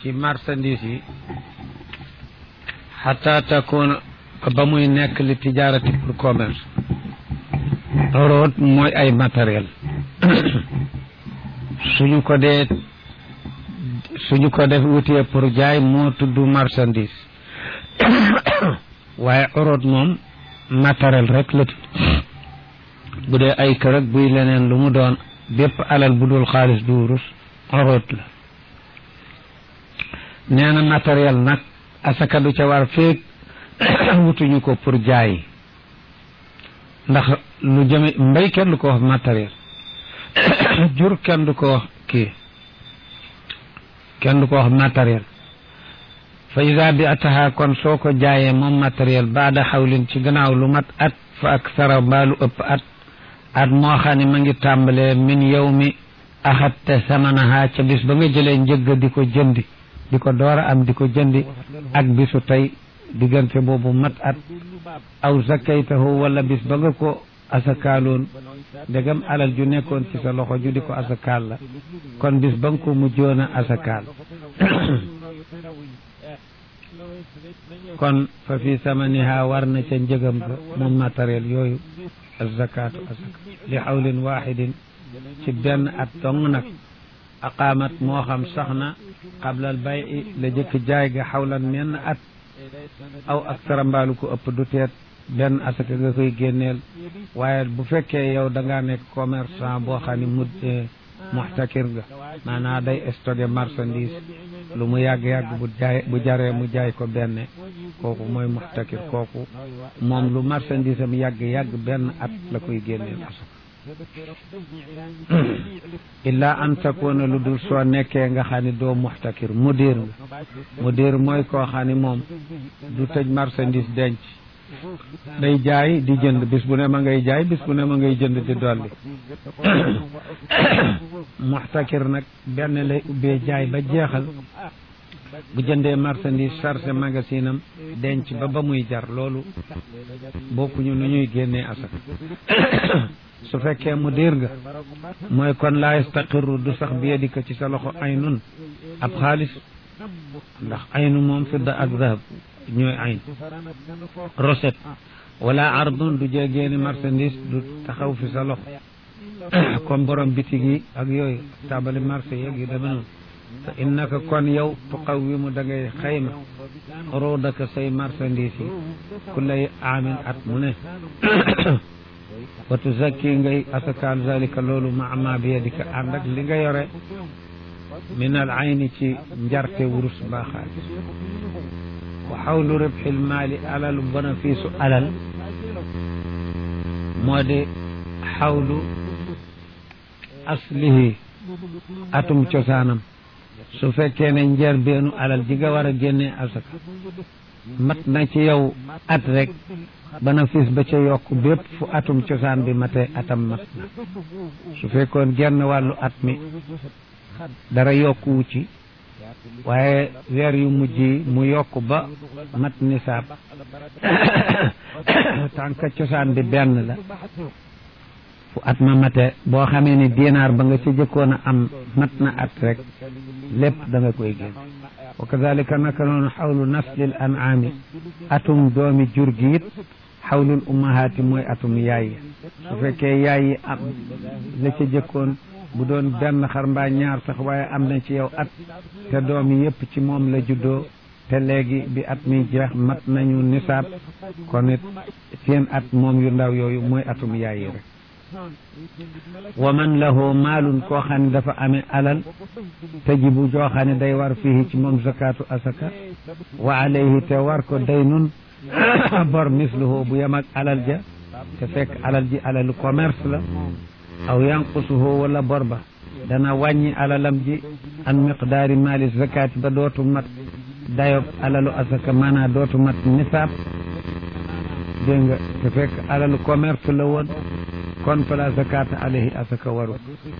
ci marchandise yi xata takuna ba muy nekk li tijaarati pour commerce root mooy ay matériel suñu ko dee suñu ko def wutee pour jaay moo tudd marchandise waaye oroot moom matériel rek la tudd bu dee ay kër ak buy leneen lu mu doon bépp alal bu dul xaalis du wurus oroot la nee na matériel nag asaka du ca war feeg wutuñu ko pour jaay ndax lu jëme mbay kenn du ko wax matériel jur kenn du ko wax kii kenn du ko wax matériel fa ida bi ataha kon soo ko jaayee moom matériel baada xawlin ci gannaaw lu mat at fa ak sara mbaa lu ëpp at at moo xam ne ma ngi tàmbalee min yow mi axatte samanaha ca bis ba nga jëlee njëgg di ko jëndi di ko door a am di ko jëndi ak bisu tey diggante boobu mat at aw zakaytahu wala bis ba nga ko asakaaloon ndegam alal ju nekkoon ci sa loxo ju di ko asakaal la kon bis ba nga ko mujjoon a asakaal kon fa fi samaniha war na ca njëgam ga moom matériel yooyu azakaatu asaka li xawlin waxidin ci benn at dong nag aqaamat moo xam sax na qablal bay la jëkk jaay ga xawlan menn at aw ak sarambaalu ko ëpp du teet benn asaka nga koy génneel waaye bu fekkee yow da ngaa nekk commerçant boo xam ne mu muxtakir nga maanaam day stocké marchandise lu mu yàgg-yàgg bu jaay bu jaree mu jaay ko benn kooku mooy muxtakir kooku moom lu marchandise am yàgg-yàgg benn at la koy génneel asaka illa an takuna lu dul soo nekkee nga xam ne doo muxtakir mudir nga mudir mooy koo xam ne moom du tëj marchandise denc day jaay di jënd bis bu ne ma ngay jaay bis bu ne ma ngay jënd di dolli muxtakir nag benn lay ubbee jaay ba jeexal bu jëndee marchandise chargé magasin am denc ba ba muy jar loolu bokkuñu nu ñuy génnee asaka su fekkee mu diir nga mooy kon laa yastaqiru du sax bi yadika ci sa loxo aynun ab xaalis ndax aynu moom fidda ak zahab ñooy ayn recette wala ardun du jegeeni marchandise du taxaw fi sa loxo comme borom bitig yi ak yooyu tabali marché yeeg yu deme noonu te innaka kon yow tuqawimu da ngay xayma ruudaka say marchandise yi kullay aamin at mu ne wa tuzakki ngay asakaal zalika loolu ma ma bi yadika ànd ak li nga yore min al ayni ci njarte wurus mbaa xaalis wa xawlu ribxil maali alalu bénéfice alal moo di xawlu aslihi atum cosaanam su fekkee ne njëlbeenu alal ji nga war a génnee asaka mat na ci yow at rek bénéfice ba ca yokk bépp fu atum cosaan bi matee atam mat na su fekkoon genn wàllu at mi dara yokkuwu ci waaye weer yu mujj yi mu yokk ba mat nisaab tànka cosaan bi benn la fu at ma mate boo xamee ni dinaar ba nga ci jëkkoon a am mat na at rek lépp da nga koy génn wa kadalika naka noonu xawlu naslil an'aami atum doomi jur gi it xawlul ummahaati mooy atum yaay yi su fekkee yaay yi am la ca jëkkoon bu doon benn xar mbaa ñaar sax waaye am na ci yow at te doom yi yëpp ci moom la juddoo te léegi bi at mi jeex mat nañu nisaab kon it seen at moom yu ndaw yooyu mooy atum yaay yi rek wa man lahu maalun koo xam ne dafa amee alal tajibu joo xam ne day war fii ci moom zakatu asaka wa alayhi te war ko daynun bor misluhu bu yem ak alal ja te fekk alal ji alalu commerce la aw yanqusuhu wala bor ba dana wàññi alalam ji an miqdaari maali zakati ba dootu mat dayob alalu asaka maanaa dootu mat nisaab dégg nga te fekk alalu commerce la woon kon fala zakata alayhi asaka waru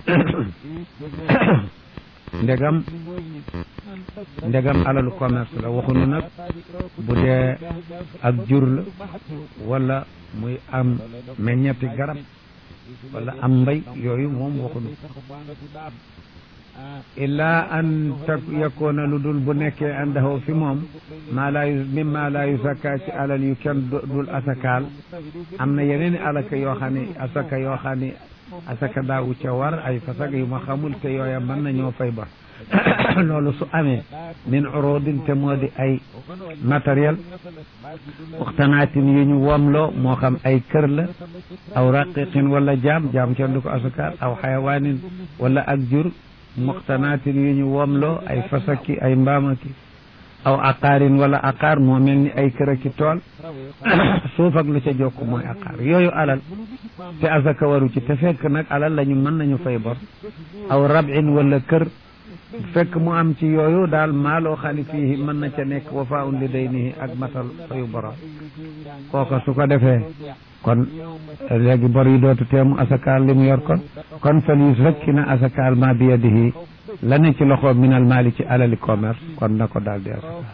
ndegam ndegam alalu commerce la waxunu nag bu dee ak jur la wala muy am meññeti garab wala am mbay yooyu moom waxunu illaa an tak yakoona lu dul bu nekkee andahu fi moom maa laa yu mimma laa yusakka ci alal yu kenn dul asakaal am na yeneen alaka yoo xam ne asaka yoo xam ne asaka daawu ca war ay fasag yu ma xamul te yooya mën nañoo fay ba loolu su amee min urodin te moo di ay matériel waxtanaatin yu ñu womloo moo xam ay kër la aw raqiqin wala jaam jaam kenn du ko asakaal aw xayawaanin wala ak jur muxtanaatin yu ñu womloo ay fasaki ay mbaamaki aw aqaarin wala aqaar moo mel ni ay kër aki tool suuf ak lu ca jokk mooy aqaar yooyu alal te asaka waru ci te fekk nag alal lañu mën nañu fay bor aw rabin wala kër fekk mu am ci yooyu daal maaloo xali fii mën na ca nekk wa faa un li day nii ak matal fayu borom kooka su ko defee kon léegi bor yi dootu teemu asakaal li mu yor kon kon fal yusakki na asakaal ma bi yadihi la ne ci loxo minal maali ci alali commerce kon na ko daal di asakaal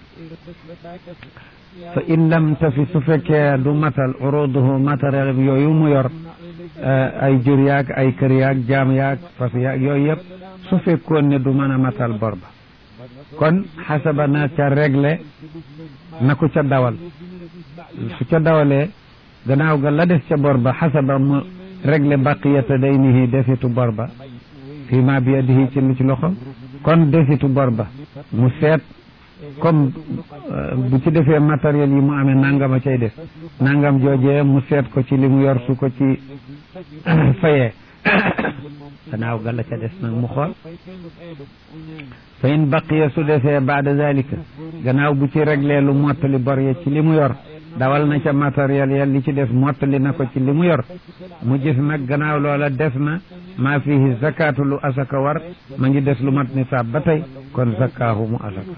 fa in lam tafi su fekkee du matal uruduhu matériel yooyu mu yor ay jur yaag ay kër yaag jaam yaag fas yaag yooyu yëpp su fekkoon ne du mën a matal bor ba kon xasaba na ca réglé na ko ca dawal su ca dawalee gannaaw ga la des ca bor ba xasaba mu réglé baqiyata daynihi desitu bor ba fii ma bi yadihi ci lu ci loxo kon desitu bor ba mu seet comme bu ci defee matériel yi mu amee nangama cay def nangam joojee mu seet ko ci li mu yor su ko ci fayee gannaaw ga la ca des nag mu xool fa in baqiya su defee baada zalika gannaaw bu ci réglé lu mottali bor ya ci li mu yor dawal na ca matériel ya li ci des mottali na ko ci li mu yor mu gis nag gannaaw loola des na maa fihi zakatu lu asaka war ma ngi des lu mat nisaab ba tey kon zakaahu mu asaka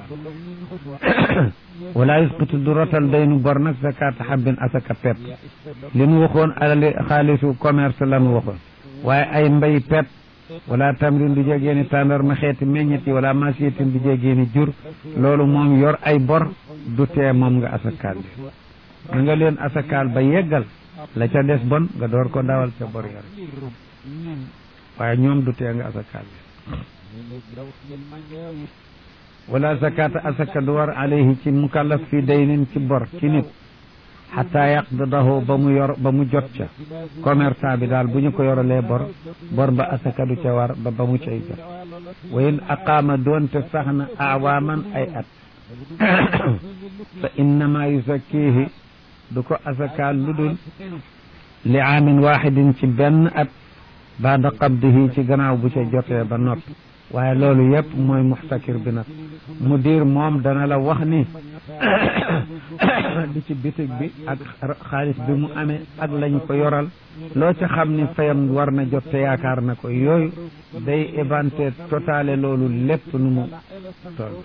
wala yusqitu du rotal daynu bor nag zakat xabbin asaka pepp li nu waxoon alali xaalisu commerce la nu waxoon waaye ay mbay pepp wala tamrin du jegeeni tàndar ma xeeti meññet yi wala masiyetin du jegeeni jur loolu moom yor ay bor du tee moom nga asakaal bi na nga leen asakaal ba yeggal la ca des bon nga door ko dawal ca bor yar waaye ñoom du tee nga asakaal bi wala zakata asaka du war alayhi ci mukallaf fi daynin ci bor ci nit xataa yaqdidahu ba mu yor ba mu jot ca commerçant bi daal bu ñu ko yoralee bor bor ba asaka du ca war ba ba mu cay jot wa in aqaama doonte sax na awaaman ay at fa innama yusakkihi du ko asakaal lu dul li aamin waxidin ci benn at baada qabdihi ci gannaaw bu ca jotee ba noppi waaye loolu yëpp mooy muxtakir bi nag mu diir moom dana la wax ni di ci bitig bi ak xaalis bi mu amee ak lañ ko yoral loo ca xam ni fayam war na jot te yaakaar na ko yooyu day éventer totale loolu lépp nu mu toll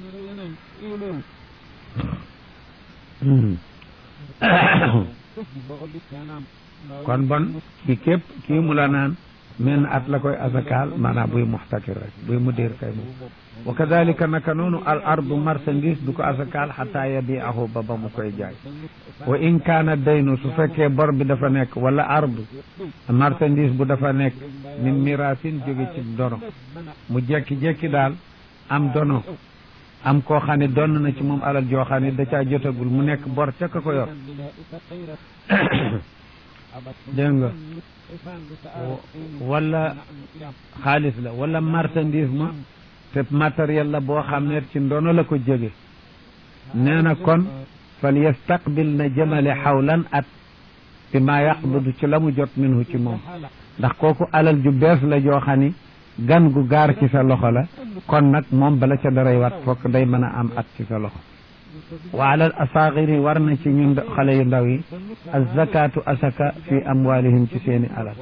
kon bon ki képp kii mu la naan men at la koy asakaal maanaam buy muxtakir rek buy mu diir kay moom wa kadalika naka noonu al ardu marchandise du ko asakaal xataa yabiahu ba ba mu koy jaay wa in kaana daynu su fekkee bor bi dafa nekk wala ardu marchandise bu dafa nekk min mirasin jóge ci dono mu jekki-jekki daal am dono am koo xam ne donn na ci moom alal joo xam ne da caa jotagul mu nekk bor ca ka ko yor dégg nga wala xaalis la wala marchandise ma te matériel la boo xam ne ci ndono la ko jóge nee na kon fal yastaqbil na jëmale xawlan at bi ma yaqbudu ci la mu jot minhu ci moom ndax kooku alal ju bees la joo xam ni gan gu gaar ci sa loxo la kon nag moom bala ca daray wat fokk day mën a am at ci sa loxo wa alal asaagiri war na ci ñun xale yu ndaw yi azakatu asaka fi amwalihim ci seeni alal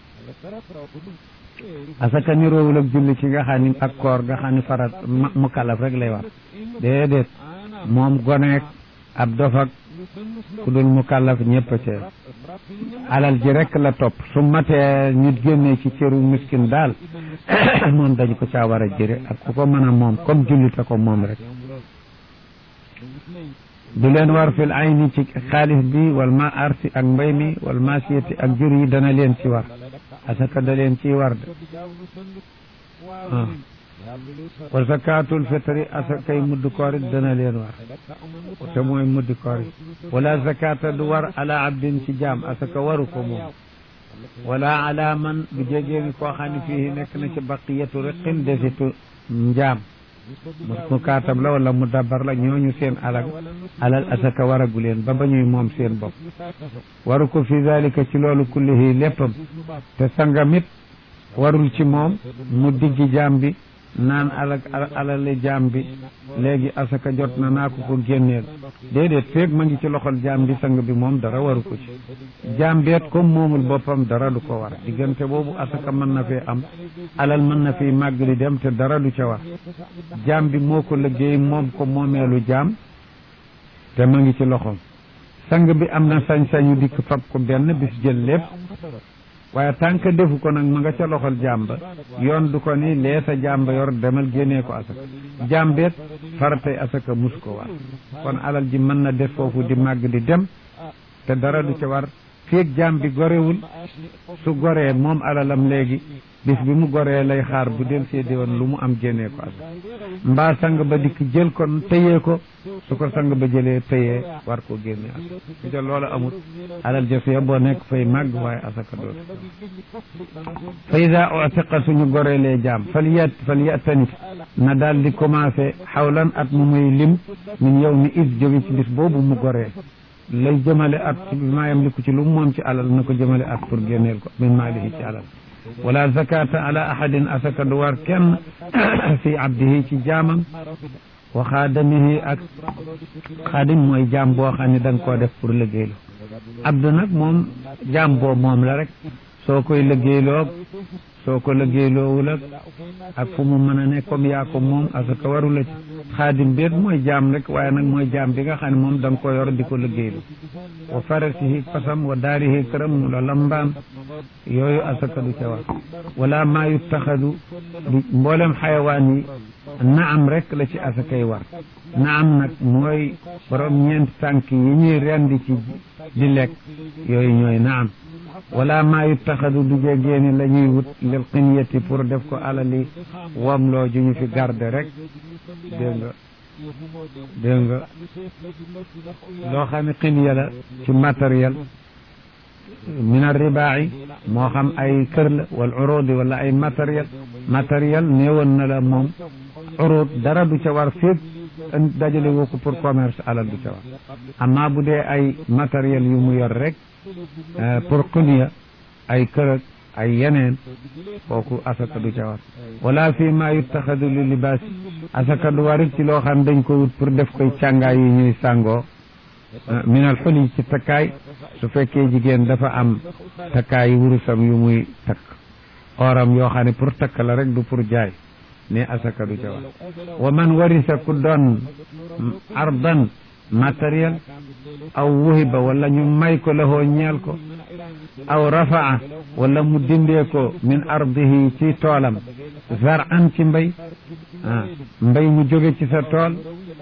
asaka niroowul ak julli ci nga xam ni ak koor nga xam ni farat mu kalaf rek lay war déedéet moom goneek ab dofak ku dul mu kàllaf ñëpp a cee alal ji rek la topp su matee ñu génnee ci cëru miskin daal moom dañu ko caa war a jëre ak ku ko mën a moom comme jullite ko moom rek du leen war fil ayni ci xaalis bi wal ma arsi ak mbay mi wal masiyati ak jur yi dana leen ci war asaka da leen ciy war de wa zakaatul fitri asakay mudd koor it dana leen war te mooy muddi koor yi wala zakata du war ala abdin ci jaam asaka waru ko moom wala ala man bu jegee ni koo xam ne fii nekk na ci baqiyatu riqin desitu njaam mu kaatab la wala mu dabar la ñooñu seen alal alal asaka waragu leen ba ba ñuy moom seen bopp waru ko fi zalika ci loolu kullihi léppam te sangamit warul ci moom mu diggi jaam bi naan alal alali jaam bi léegi asaka jot na naa ko ko génneel déedéet feeg ma ngi ci loxol jaam bi sang bi moom dara waru ko ci jaam beet comme moomul boppam dara du ko war diggante boobu asaka mën na fee am alal mën na fi màgg di dem te dara du ca war jaam bi moo ko liggéey moom ko moomeelu jaam te ma ngi ci loxom sang bi am na sañ-sañu dikk fab ko benn bis jël lépp waaye tant que defu ko nag ma nga ca loxol jàmba yoon du ko ni lee sa jàmba yor demal génnee ko asaka jàmbeet faratay asaka mus ko war kon alal ji mën na def foofu di màgg di dem te dara du ca war feeg jaam bi gorewul su goree moom alalam léegi bis bi mu goree lay xaar bu del seedi woon lu mu am génnee ko asaka mbaa sang ba dikk jël ko tëyee ko su ko sang ba jëlee tëyee war ko génne asaka su ca loola amul alal jëfee boo nekk fay màgg waaye asaka dootu fa ida utiqa suñu goreelee jaam fal yat fal yatanif na daal di commencé xawlan at mu muy lim min yow mi is jóge ci bis boobu mu goree lay jëmale at ci maayam liku ci lu moom ci alal na ko jëmale at pour génneel ko min maalihi ci alal wala zakata ala ahadin asaka du war kenn fi abdihi ci jaamam wa xaadamihi ak xaadim mooy jaam boo xam ne da nga koo def pour liggéeylu abdu nag moom jaam boo moom la rek soo koy liggéeyloo soo ko liggéeyloowul ak ak fu mu mën a ne comme yaa ko moom asaka waru la ci xaadim beet mooy jaam rek waaye nag mooy jaam bi nga xam ne moom da nga ko yor di ko liggéeylu wa farasihi fasam wa daarihi këram la lambaam yooyu asaka du ca war wala maa yuttaxadu du mboolem xayawaan yi naam rek la ci asakay war naam nag mooy borom ñeenti tànk yi ñuy rendi ci di lekk yooyu ñooy naam wala maa yuttaxadu du jegeeni la ñuy wut lil xinyati pour def ko alali wamloo ju ñu fi garde rek dégg nga dégg nga loo xam ne xinya la ci matériel min arribaa'i moo xam ay kër la wal urudi wala ay matériel matériel néewoon na la moom urud dara du ca war fépp dajale woo ko pour commerce alal du ca war amma bu dee ay matériel yu mu yor rek pour xunya ay kër ay yeneen kooku asaka du ca war wala fii ma yuttaxadu li libaas asaka du warit ci loo xam dañ ko wut pour def koy càngaay yi ñuy sàngoo minal xuli ci takkaay su fekkee jigéen dafa am takkaay wurusam yu muy takk oram yoo xam ne pour takk la rek du pour jaay ne asaka du ca war wa man warisa ku doon ardan matériel aw wuhiba wala ñu may ko lahoo ñeel ko aw rafaa wala mu dindee ko min ardihi ci toolam zaran ci mbay ah mbay mu jóge ci sa tool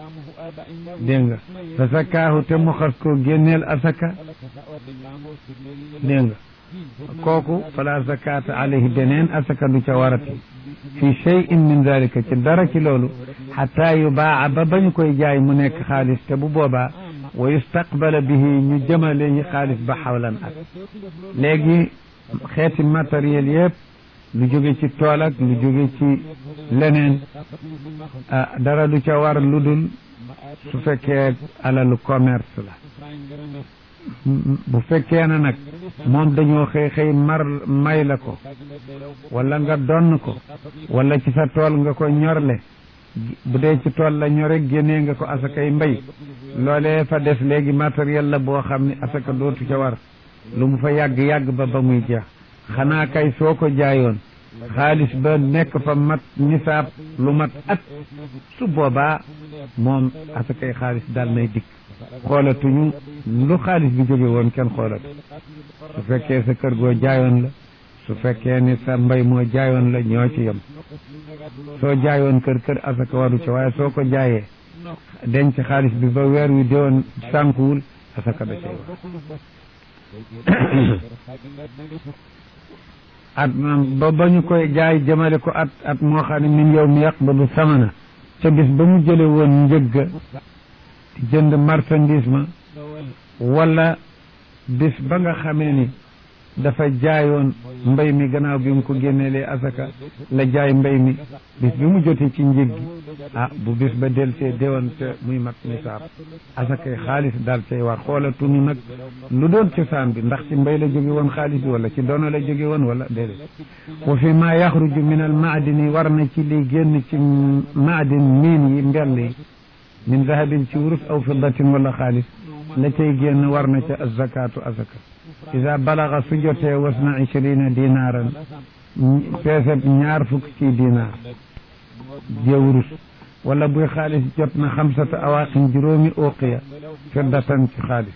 dégg nga fa sakaahu te mu xas ko génneel asaka dégg nga kooku fala zakata alayhi beneen asaka du ca warati fi cheyin min dalika ci dara ci loolu xata yubaa ba bañu koy jaay mu nekk xaalis te bu boobaa wa yustaqbala bihi ñu jëmale ñi xaalis ba xawlan at léegi xeeti matériel yëpp lu jóge ci tool ak lu jóge ci leneen dara du ca war lu dul su fekkee alalu commerce la bu fekkee na nag moom dañoo xëy xëy mar may la ko wala nga donn ko wala ci sa tool nga ko ñorle bu dee ci tool la ñore génnee nga ko asakay mbay loolee fa des léegi matériel la boo xam ne asaka dootu ca war lu mu fa yàgg-yàgg ba ba muy jeex xanaa kay soo ko jaayoon xaalis ba nekk fa mat nisaab lu mat at su boobaa moom asakay xaalis daal nay dikk xoolatuñu lu xaalis bi jóge woon kenn xoolatu su fekkee sa kër goo jaayoon la su fekkee ni sa mbay moo jaayoon la ñoo ci yem soo jaayoon kër kër asaka waru ci waaye soo ko jaayee denc xaalis bi ba weer wi déwoon sànkuwul asaka da cay wax at ba ba ñu koy jaay jëmale ko at at moo xam ne min yow mi yaqbadu samana ca bis ba mu jële woon njëgga di jënd marchandise ma wala bis ba nga xamee ni dafa jaayoon mbay mi gannaaw bi mu ko génneelee asaka la jaay mbay mi bis bi mu jotee ci njëg gi ah bu bis ba del see déwoon te muy mat nisaab asakay xaalis daal cay war xoolatuñu nag lu doon cosaan bi ndax ci mbay la jóge woon xaalis bi wala ci dono la jóge woon wala déedéet wa fi ma yaxruju min al maadini war na ci li génn ci maadin miin yi mbell yi min zahabin ci wurus aw fiddatin wala xaalis la cay génn war na ca azakaatu asaka ida balaga su jotee wasna ishrina dinaaran peeseb ñaar fukk ci dinaar jëwrus wala buy xaalis jot na xamsata awaqin juróomi uqiya fiddatan ci xaalis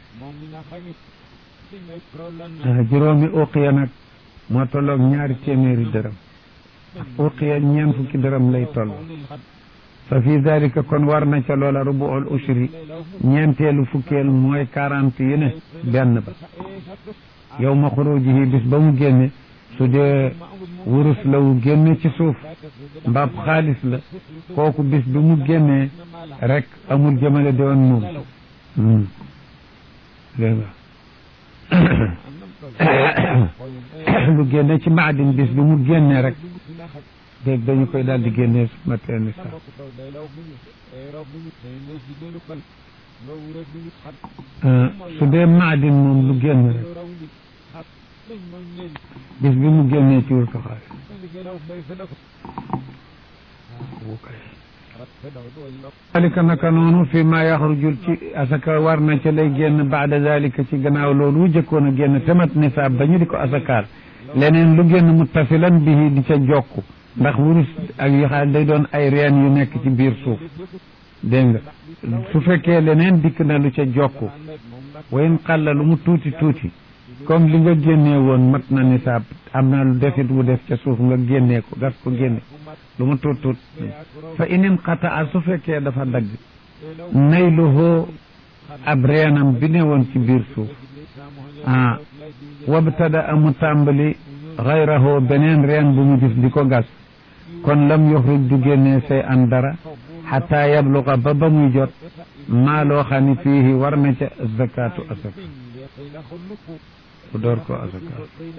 juróomi uqiya nag moo tolloog ñaari téeméeri dërëm uqiya ñeen fukki dërëm lay toll fa fi dalika kon war na ca loola rubuul ushri ñeenteelu fukkeel mooy quarante yu ne benn ba yow ma xurujihi bis ba mu génne su dee wurus la wu génne ci suuf mbaab xaalis la kooku bis bi mu génnee rek amul jëmale doon moom dégg nga lu génne ci maadin bis bi mu génnee rek dégg dañu koy daal di génnee su ma teen sax su dee maadin moom lu génn rek bis bi mu génnee ci wurtu xaalis dalika naka noonu fi ma yaxrujul ci asaka war na ca lay génn baada dalika ci gannaaw loolu wu jëkkoon a génn tamat nisaab ba ñu di ko asakaal leneen lu génn muttasilan bihi di ca jokku ndax wurus ak yu xaal day doon ay reen yu nekk ci biir suuf dégg nga su fekkee leneen dikk na lu ca jokku wayin xalla lu mu tuuti tuuti comme li nga génnee woon mat na nisaab am na lu defit wu def ca suuf nga génnee ko gas ko génne lu mu tuut tuut fa inin xataa su fekkee dafa dagg nayluhoo ab reenam bi ne woon ci biir suuf ah wabtada amu tàmbali xayrahoo beneen reen bu mu gis di ko gas kon lam yoxruj du génnee say an dara xataa yabluga ba ba muy jot maa loo xam ne fiihi war na ca zakaatu asaka bu door ko asaka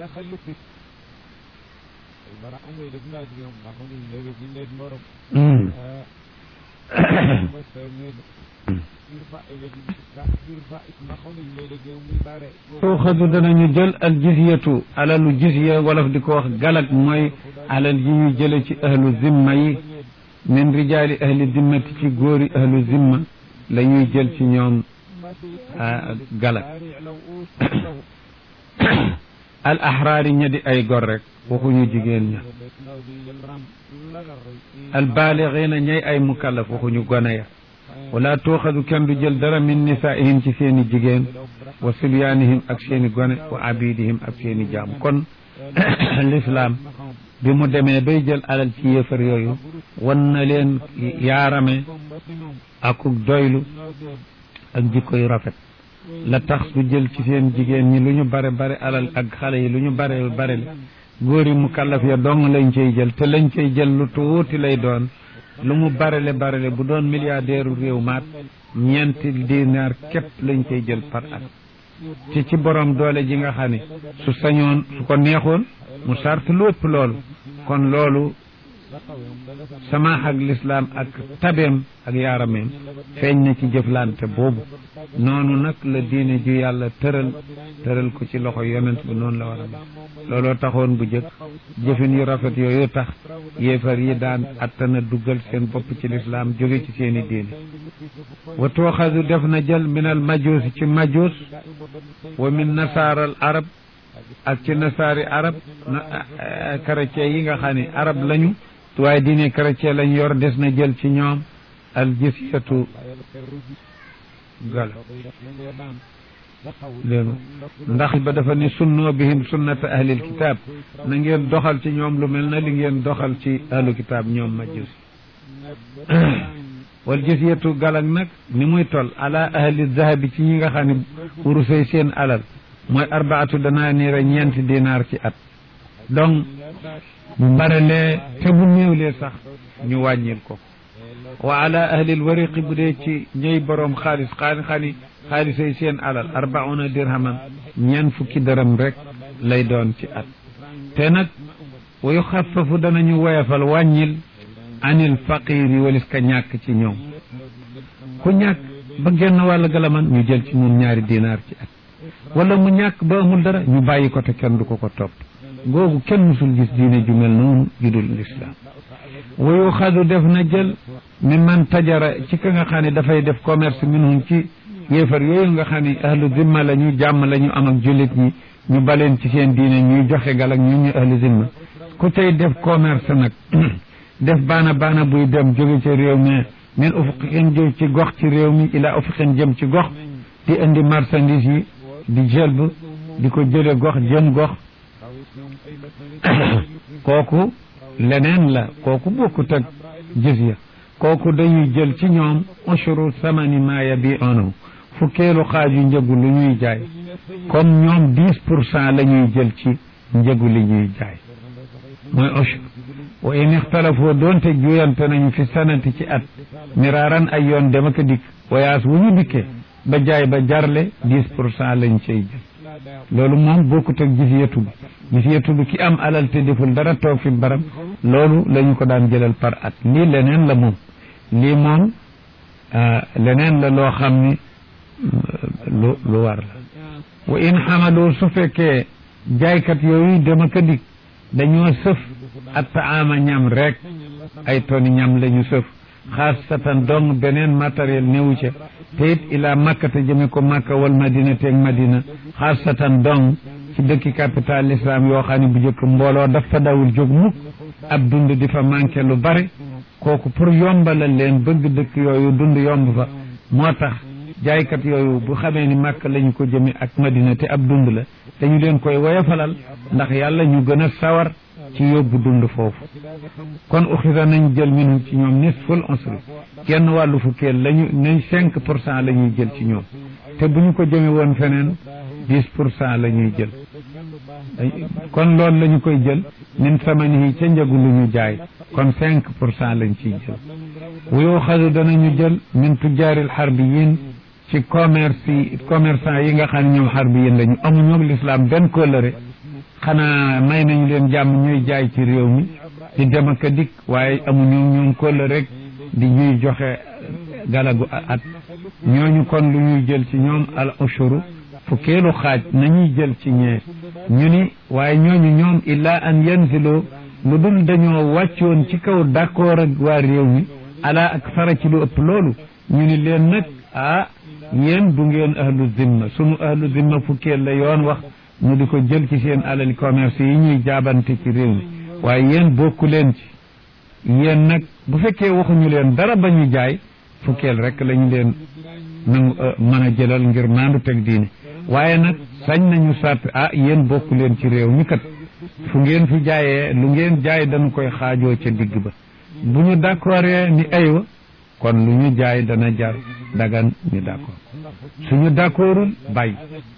tuuxadu danañu jël al jizyatu alalu jizya wolof di ko wax galak mooy alal yi ñu jële ci ahlu zimma yi min rijaali ahli dimmati ci góori ahlu zimma la ñuy jël ci ñoom galak al ahraari ña di ay gor rek waxuñu jigéen ña al baalixiina ñay ay mukallaf waxuñu gone ya wala tuuxadu kenn du jël dara min nisaihim ci seeni jigéen wa silyaanihim ak seeni gone wa abidihim ak seeni jaam kon l'islam bi mu demee bay jël alal ci yéefar yooyu wan na leen yaarame akuk doylu ak jikko yu rafet la tax su jël ci seen jigéen ñi lu ñu bare bare alal ak xale yi lu ñu bare bare le góor yi mu kallaf ya dong lañ cay jël te lañ cay jël lu tuuti lay doon lu mu barele barele bu doon milliardaire réew maat ñeenti dinaar képp lañ cay jël par at te ci borom doole ji nga xam ne su sañoon su ko neexoon mu sart lu ëpp loolu kon loolu samaax ak lislaam ak tabeem ak yaarameem feeñ na ci jëflante boobu noonu nag la diine ju yàlla tëral tëral ko ci loxo yonent bi noonu la war a mel looloo taxoon bu jëkk jëfin yu rafet yooyu tax yéefar yi daan attana duggal seen bopp ci lislaam jóge ci seeni diine wa tooxadu def na jël min al majuus ci majuus wa min nasaaral arab ak ci nasaari arab chrétien yi nga xam ne arab lañu waaye diine chrétien lañ yor des na jël ci ñoom al jisyatu gala léegi ndax ba dafa ni sunnoo bihim sunnata ahlil kitaab na ngeen doxal ci ñoom lu mel na li ngeen doxal ci ahlu kitaab ñoom majus wal jisyatu galak nag ni muy tol ala ahli zahabi ci ñi nga xam ne urusay seen alal mooy arbaatu danaa niira ñeenti dinaar ci at donc bu barelee te bu néewlee sax ñu wàññil ko wa ala ahlil wariqi bu dee ci ñëy boroom xaalis xaani xaani xaalisay seen alal arbauna dirhaman ñeen fukki dërëm rek lay doon ci at te nag wa yuxaffafu danañu woyafal wàññil anil faqiri walis ka ñàkk ci ñoom ku ñàkk ba genn wàll galaman ñu jël ci moom ñaari dinaar ci at wala mu ñàkk ba amul dara ñu bàyyi ko te kenn du ko ko topp googu kenn musul gis diine ju mel noonu ju dul lislaam wa yuxadu def na jël mi man tajara ci ka nga xam ne dafay def commerce minhum ci yéefar yooyu nga xam ne ahlu zimma la ñu jàmm la ñu am ak jullit ñi ñu baleen ci seen diine ñuy joxe galak ñu ñu ahlu zimma ku tey def commerce nag def baana baana buy dem jóge ci réew mi min ufuqin jëm ci gox ci réew mi ila ufuqin jëm ci gox di indi marchandise yi di jëlb di ko jële gox jëm gox kooku leneen la kooku bokkut ak jizya kooku dañuy jël ci ñoom ushuru samani ma yabi'unahu fukkeelu xaaju njëgu lu ñuy jaay comme ñoom dix pour cent la ñuy jël ci njëgu li ñuy jaay mooy ushur wa in ixtalafoo doonte juyante nañu fi sanati ci at miraaran ay yoon dem ak dikk wayaas wu ñu dikkee ba jaay ba jarle dix pour cent lañ cay jël loolu moom bokkut ak jiziyatu bi jiziyatu bi ki am alal te deful dara toog fi barab loolu la ñu ko daan jëlal par at lii leneen la moom lii moom leneen la loo xam ni lu lu war la wa in xamaloo su fekkee jaaykat yooyu dem ak dikk dañoo sëf at taama ñam rek ay toni ñam la ñu sëf xaasatan dong beneen matériel néewu ca te it ilaa makka te jëme ko makka wal madina teeg madina xaasatan dong ci dëkki capital l'islam yoo xam ne bu njëkk mbooloo dafa dawul jóg mukk ab dund di fa manqué lu bare kooku pour yombalal leen bëgg dëkk yooyu dund yomb fa moo tax jaaykat yooyu bu xamee ni makka lañu ko jëme ak madina te ab dund la dañu leen koy woyofalal ndax yàlla ñu gën a sawar ci yóbbu dund foofu kon uxida nañ jël minhum ci ñoom nisful usri genn wàllu fukkeel lañu nañ cinq pour cent la ñuy jël ci ñoom te bu ñu ko jëme woon feneen dix pour cent la ñuy jël kon loolu la ñu koy jël min samanihi ca njëgu lu ñu jaay kon cinq pour cent lañ ciy jël wuyoo xadu danañu jël min tujjaaril xarbiyin ci commerce yi commerçant yi nga xam ne ñoom xarbiyin lañu amuñu ak l'islam benn kóllëre xanaa may nañu leen jàmm ñuy jaay ci réew mi di dem ak a dikk waaye amuñu ñoom kóllëre rek di ñuy joxe galagu at ñooñu kon lu ñuy jël ci ñoom al ushuru fukkeelu xaaj nañuy jël ci ñee ñu ni waaye ñooñu ñoom illaa an yanziloo lu dul dañoo wàccoon ci kaw d'accord ak waa réew mi ala ak fara ci lu ëpp loolu ñu ni leen nag ah yéen du ngeen ahlu zimma sunu ahlu zimma fukkeel la yoon wax ñu di ko jël ci seen alali commerce yi ñuy jaabante ci réew mi waaye yéen bokku leen ci yéen nag bu fekkee waxuñu leen dara ba ñu jaay fukkeel rek lañu leen nangu mën a jëlal ngir maandu teg diine waaye nag sañ nañu sàtt ah yéen bokku leen ci réew mi kat fu ngeen fi jaayee lu ngeen jaay dañu koy xaajoo ca digg ba bu ñu d'accordee ni aywa kon lu ñu jaay dana jar dagan ñu d'accord suñu d'accordul bàyyi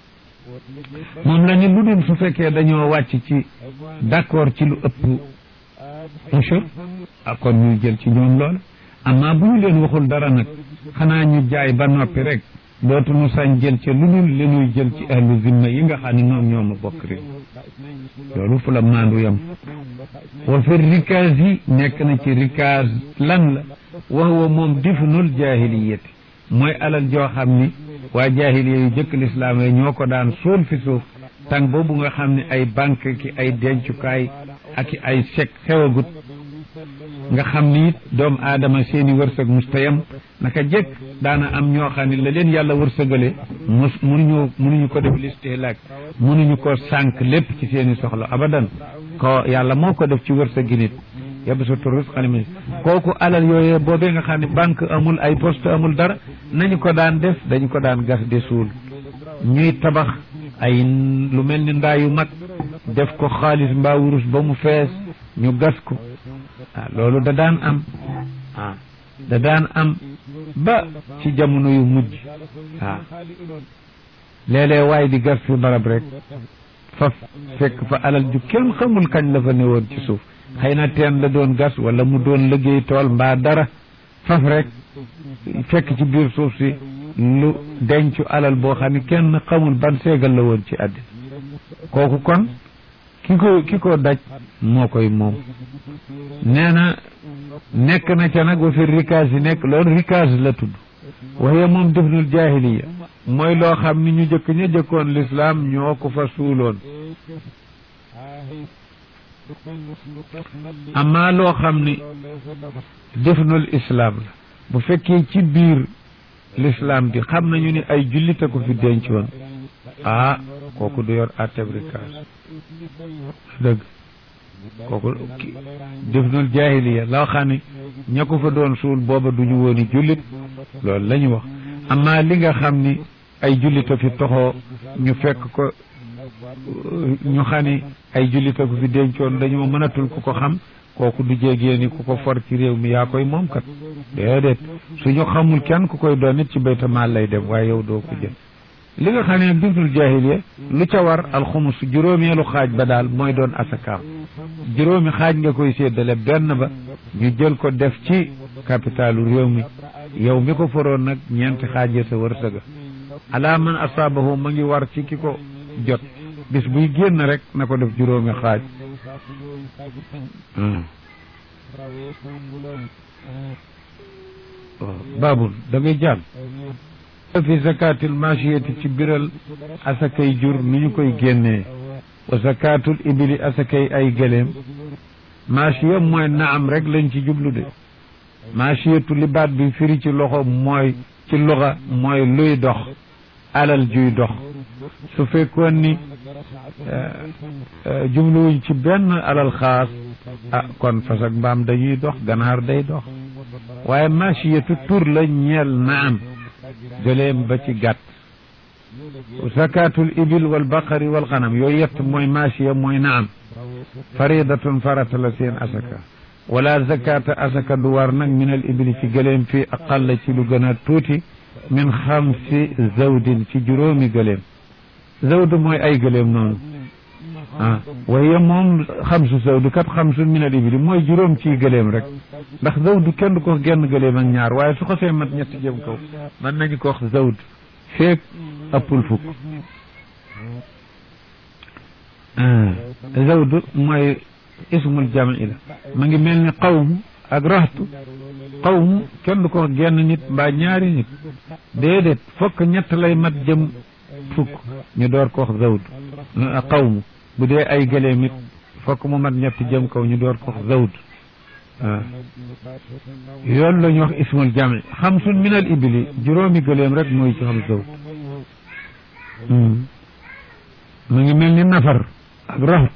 moom la ni lu dul su fekkee dañoo wàcc ci d'accord ci lu ëpp ushur ah kon ñuy jël ci ñoom lool amma bu ñu leen waxul dara nag xanaa ñu jaay ba noppi rek dootuñu sañ jël ca lu dul li ñuy jël ci ahlu zimma yi nga xam ne ñoom ñoo ma bokk réew loolu fu la maandu yam wa fi rikaas yi nekk na ci rikaas lan la wax wa moom difnul jaahiliyati mooy alal joo xam ni waa jaahiliya yu jëkk lislaam yi ñoo ko daan suul fi suuf tàng boobu nga xam ne ay banque ki ay dencukaay ak i ay chèque xewagut nga xam ni it doomu aadama seeni wërsëg mustayam naka jëkk daana am ñoo xam ne la leen yàlla wërsëgale mus munuñu munuñu ko def listihlaak munuñu ko sànq lépp ci seeni soxla abadan ko yàlla moo ko def ci wërsëgi nit yabsutu rizqa liman kooku alal yooyee boobee nga xam ne banque amul ay poste amul dara nañu ko daan def dañu ko daan gas de suul ñuy tabax ay lu mel ni ndaa yu mag def ko xaalis mbaa wurus ba mu fees ñu gas ko ah loolu da daan am ah da daan am ba ci jamono yu mujj waaw léeg-léeg waaye di gas fi barab rek faf fekk fa alal ju kenn xamul kañ la fa newoon ci suuf xëy na teen la doon gas wala mu doon liggéey tool mbaa dara faf rek fekk ci biir suuf si lu dencu alal boo xam ne kenn xamul ban seegal la woon ci àddina kooku kon ki ko ki ko daj moo koy moom nee na nekk na ca nag wa fi rikaas yi nekk loolu rikaas la tudd waaye moom difnul jaahiliya mooy loo xam ni ñu jëkk ña jëkkoon lislaam ñoo ko fa suuloon amaa loo xam ni difnul islaam la bu fekkee ci biir lislaam bi xam nañu ni ay jullit a ko fi dencoon ah kooku du yor atteb rikaas dëgg kooku difnul jaahiliya loo xam ni ña ko fa doon suul booba duñu wooni jullit loolu la ñu wax amaa li nga xam ni ay jullit a fi toxoo ñu fekk ko ñu xam ni ay jullit a ko fi dencoon dañoo mënatul ku ko xam kooku du jégee ni ku ko for ci réew mi yaa koy moom kat déedéet suñu xamul kenn ku koy doon nit ci baytamaal lay dem waaye yow doo ko jël li nga xam ne nag difnul jaahiliya lu ca war alxumus juróomeelu xaaj ba daal mooy doon asakaam juróomi xaaj nga koy séddale benn ba ñu jël ko def ci capitalu réew mi yow mi ko foroon nag ñeenti xaajee sa wërsëga ala man asaabahu ma ngi war ci ki ko jot bis buy génn rek na ko def juróomi xaaj baabul da ngay jàll fi zakatil machiyati ci biral asakay jur nu ñu koy génnee wa zakatul ibili asakay ay gëléem machiya mooy naam rek lañ ci jublu de machiyatu li baat bi firi ci loxo mooy ci loxa mooy luy dox alal juy dox su fekkoon ni jubluwuñ ci benn alal xaas ah kon fas ak mbaam dañuy dox ganaar day dox waaye machiyatu tur la ñeel naam gëléem ba ci gàtt zakatul ibil wal baqari wal xanam yooyu yett mooy machiya mooy naam faridatun farata la seen asaka wala zakata asaka du war nag min al ibili ci gëléem fii aqalla ci lu gën a tuuti min xamsi zawdin ci juróomi gëléem zawd mooy ay gëléem noonu ah waaye moom xamsu zawdu kat xamsu min al ibili mooy juróom ciy gëléem rek ndax zawdu kenn du ko genn gëléem ak ñaar waaye su ko see mat ñetti jëm kaw mën nañu ko wax zawd feek ëppul fukk zawd mooy ismul jami la ma ngi mel ni qawmu ak raxtu qawmu kenn du ko wax genn nit mbaa ñaari nit déedéet fokk ñett lay mat jëm fukk ñu door ko wax zawd qawmu bu dee ay gëléem it fokk mu mat ñetti jëm kaw ñu door ko wax zawd waaw yoon la ñu wax ismul jami xamsun min al ibili juróomi gëléem rek mooy ci xam zawd mu ngi mel ni nafar ak raxut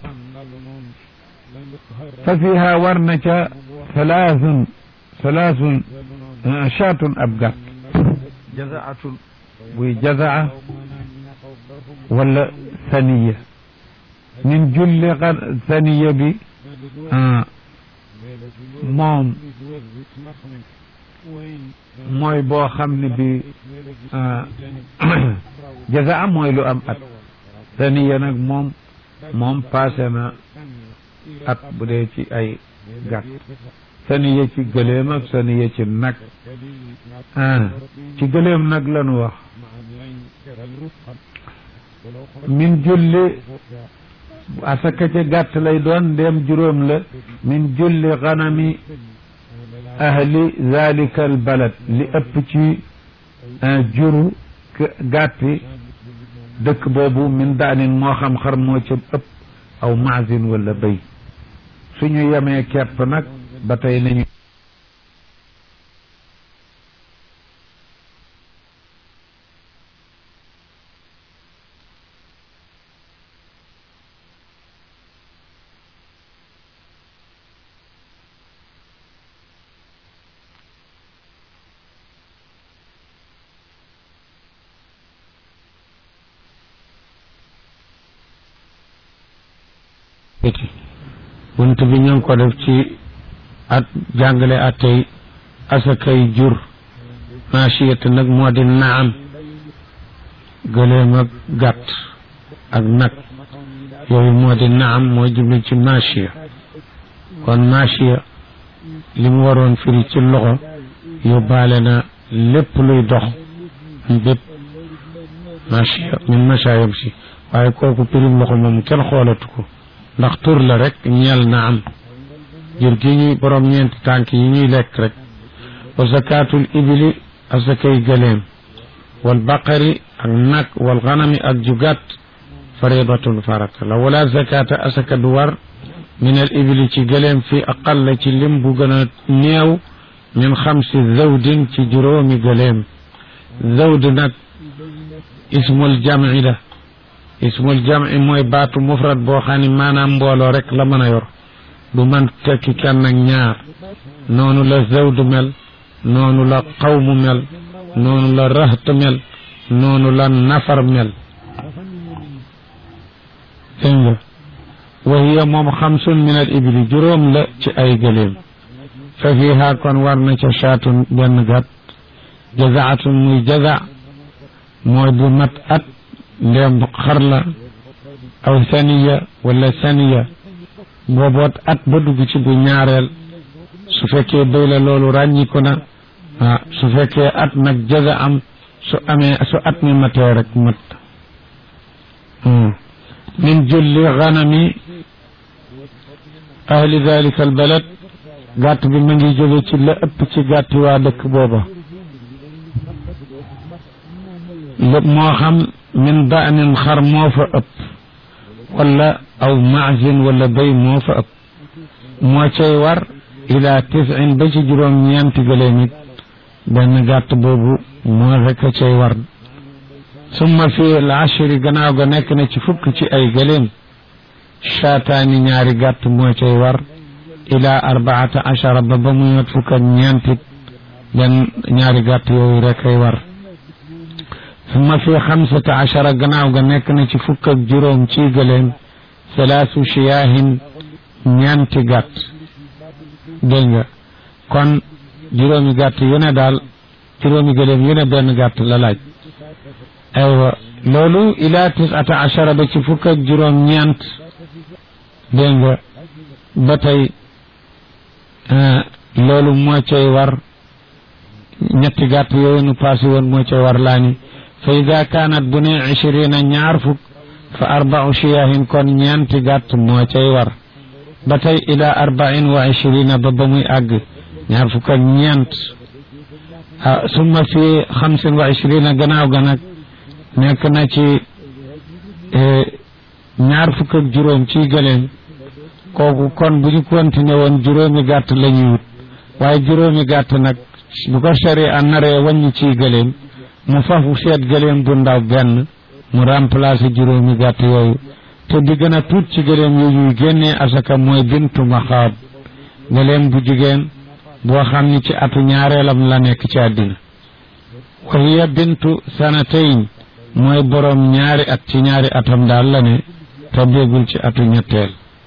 fa fiha war na ca salaasun salaasun chaatun ab gàtt jazaatun buy jazaa wala saniya min julli saniya bi moom mooy boo xam ne bi jazaa mooy lu am at saniya nag moom moom passé na at bu dee ci ay gàtt saniya ci gëléem ak saniya ci nag ah ci gëléem nag lañu wax min julli asaka ca gàtt lay doon ndéem juróom la min julli xanami ahli zalika al balad li ëpp ci juru gàtti dëkk boobu min daanin moo xam xar moo ca ëpp aw maasin wala béy suñu yemee kepp nag ba tey nañu bunt bi ñu ngi ko def ci at jàngale attey asakay jur maasiyat nag moo di naam gëléem ak gàtt ak nag yooyu moo di naam moo jublu ci machiya kon machiya li mu waroon firi ci loxo yóbbaale na lépp luy dox bépp machiya min machaayam si waaye kooku pirim loxo moom kenn xoolatu ko ndax tur la rek ñeel na am jur gi ñuy borom ñeenti tànk yi ñuy lekk rek wa zakatul ibili asakay gëleem wal baqari ak nag wal ganami ak jugat faridatun farata la wala zakata asaka du war min al ibili ci gëleem fi aqalla ci lim bu gën a néew min xamsi zawdin ci juróomi gëleem zawd nag ismul jam'i la ismul jam'i mooy baatu mufrad boo xam ne maanaam mbooloo rek la mën a yor du man tekki kenn ak ñaar noonu la zawd mel noonu la qawmu mel noonu la raht mel noonu la nafar mel dégg nga wa hiya moom xamsun min al ibli juróom la ci ay gëléem fa fiha kon war na ca shaatun benn gàtt jazaatun muy jaza mooy bu mat at ndéem xar la aw saniya wala saniya booboot at ba dugg ci bu ñaareel su fekkee béy la loolu ràññiku na ah su fekkee at nag jaza am su amee su at mi matee rek mat min julli ganami ahli dalika albalad gàtt bi ma ngi jóge ci la ëpp ci gàtti waa dëkk booba lépp moo xam min daanin xar moo fa ëpp wala aw maasin wala béy moo fa ëpp moo cay war ila tisin ba ci juróom ñeenti gëléem it benn gàtt boobu moo rek a cay war summa fi l ashri gannaaw ga nekk na ci fukk ci ay gëléem shaataani ñaari gàtt moo cay war ila arbaata achara ba ba muy mat fukk ak ñeentit benn ñaari gàtt yooyu rek ay war summa fi xamsata achara gannaaw ga nekk na ci fukk ak juróom ci gëléem salaasu shiyaahin ñeenti gàtt dégg nga kon juróomi gàtt yu ne daal juróomi gëléem yu ne benn gàtt la laaj aywa loolu ila tisata achara ba ci fukk ak juróom ñeent dégg nga ba tey loolu moo cay war ñetti gàtt yooyu nu passé woon moo cay war laa ni fa ida kaanat bu ne ishirina ñaar fukk fa arbau shiyahin kon ñeenti gàtt moo cay war ba tey ila arbain wa ishirina ba ba muy àgg ñaar fukk ak ñeent ah summa fi xamsin wa ishirina gannaaw ga nag nekk na ci ñaar fukk ak juróom ci gëléem kooku kon bu ñu continué woon juróomi gàtt la ñuy wut waaye juróomi gàtt nag bu ko sari a naree wàññi ci gëléem mu fafu seet gëléem bu ndaw benn mu remplacer juróomi gàtt yooyu te di gën a tuut ci gëléem yu ñuy génnee asaka mooy bintu maxaab gëléem bu jigéen boo xam ni ci atu ñaareelam la nekk ci àddina wa hiya bintu sanatayn mooy boroom ñaari at ci ñaari atam daal la ne te déggul ci atu ñetteel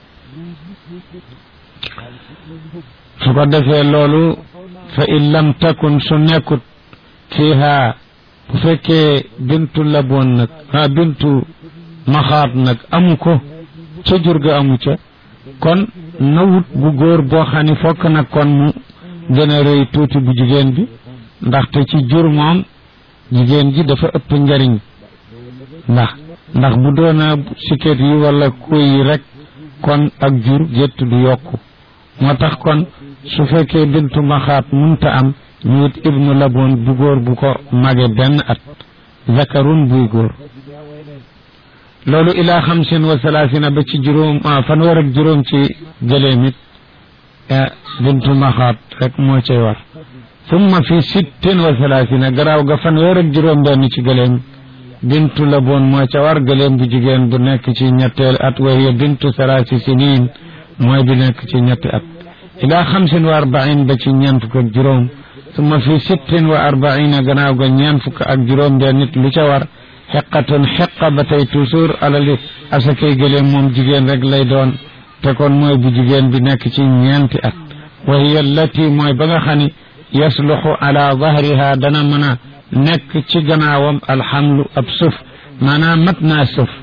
su ko defee loolu fa in lam takun su nekkut fiiha bu fekkee bintu laboon nag ha bintu maxaat nag amu ko ca jur ga amu ca kon na wut bu góor boo xam ne fokk nag kon mu gën a rëy tuuti bu jigéen bi ndaxte ci jur moom jigéen ji dafa ëpp njariñ ndax ndax bu doona siket yi wala kuy yi rek kon ak jur gétt du yokku moo tax kon su fekkee bintu maxaat munta am ñu wut ibnu laboon bu góor bu ko mage benn at zakarun buy góor loolu ilaa xamsin wa salaasina ba ci juróom fanweer ak juróom ci gëléem it bintu maxaat rek moo cay war summa fi sittin wa salaasina garaaw ga fanweer ak juróom benn ci gëléem bintu laboon moo ca war gëléem bu jigéen bu nekk ci ñetteel at wa hiya bintu salaasi siniin mooy bi nekk ci ñetti at ilaa xamsin wa arbain ba ci ñeent fukk ak juróom summa fi sittin wa arbaina gannaaw ga ñeent fukk ak juróom benn nit lu ca war xeqatun xeqa ba tey toujours alali asakay gëléem moom jigéen rek lay doon te kon mooy bu jigéen bi nekk ci ñeenti at wa hiya allati mooy ba nga xam ni yasluxu ala dahriha dana mën a nekk ci gannaawam alxamlu ab sëf maanaam mat naa sëf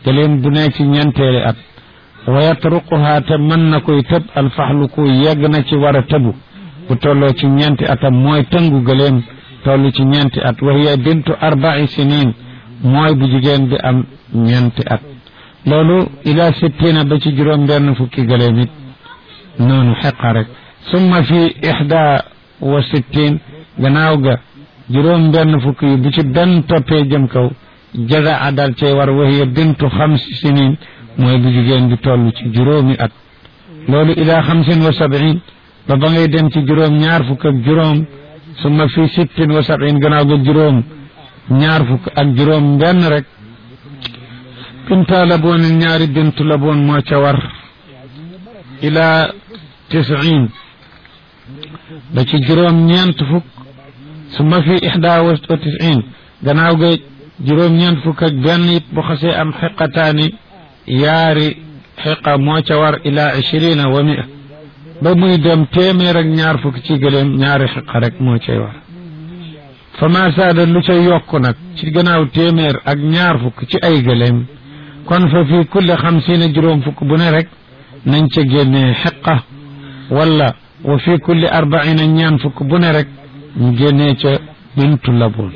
gëléem bu nekk ci ñeenteeli at wa yatruquha te mën na koy tëb alfaxlu ku yegg na ci war a tëbu bu tolloo ci ñeenti atam mooy tëngu gëléem toll ci ñeenti at wa hiya bintu arba'i sinin mooy bu jigéen bi am ñeenti at loolu ila sittina ba ci juróom benn fukki gëléem it noonu xeqa rek summa fi ixda wa sittin gannaaw ga juróom benn fukki yi bu ci benn toppee jëm kaw jaza a dal cay war wa hiya bintu xamsi sinin mooy bu jigéen bi toll ci juróomi at loolu ila xamsin wa sabin ba ba ngay dem ci juróom ñaar fukk ak juróom summa fi sittin wa sabin gannaaw ga juróom ñaar fukk ak juróom benn rek binta la boon ñaari bintu la boon moo ca war ila tisin ba ci juróom ñeent fukk summa fi ixda wa tisin gannaaw ga juróom ñeent fukk ak benn it bu xasee am xiqataani yaari xiqa moo ca war ila ishirina wa mia ba muy dem téeméer ak ñaar fukk ci gëléem ñaari xiqa rek moo cay war fa ma saada lu ca yokk nag ci gannaaw téeméer ak ñaar fukk ci ay gëléem kon fa fii kulli xamsiina juróom fukk bu ne rek nañ ca génnee xiqa wala wa fii kulli arbaina ñaan fukk bu ne rek ñu génnee ca bintu labun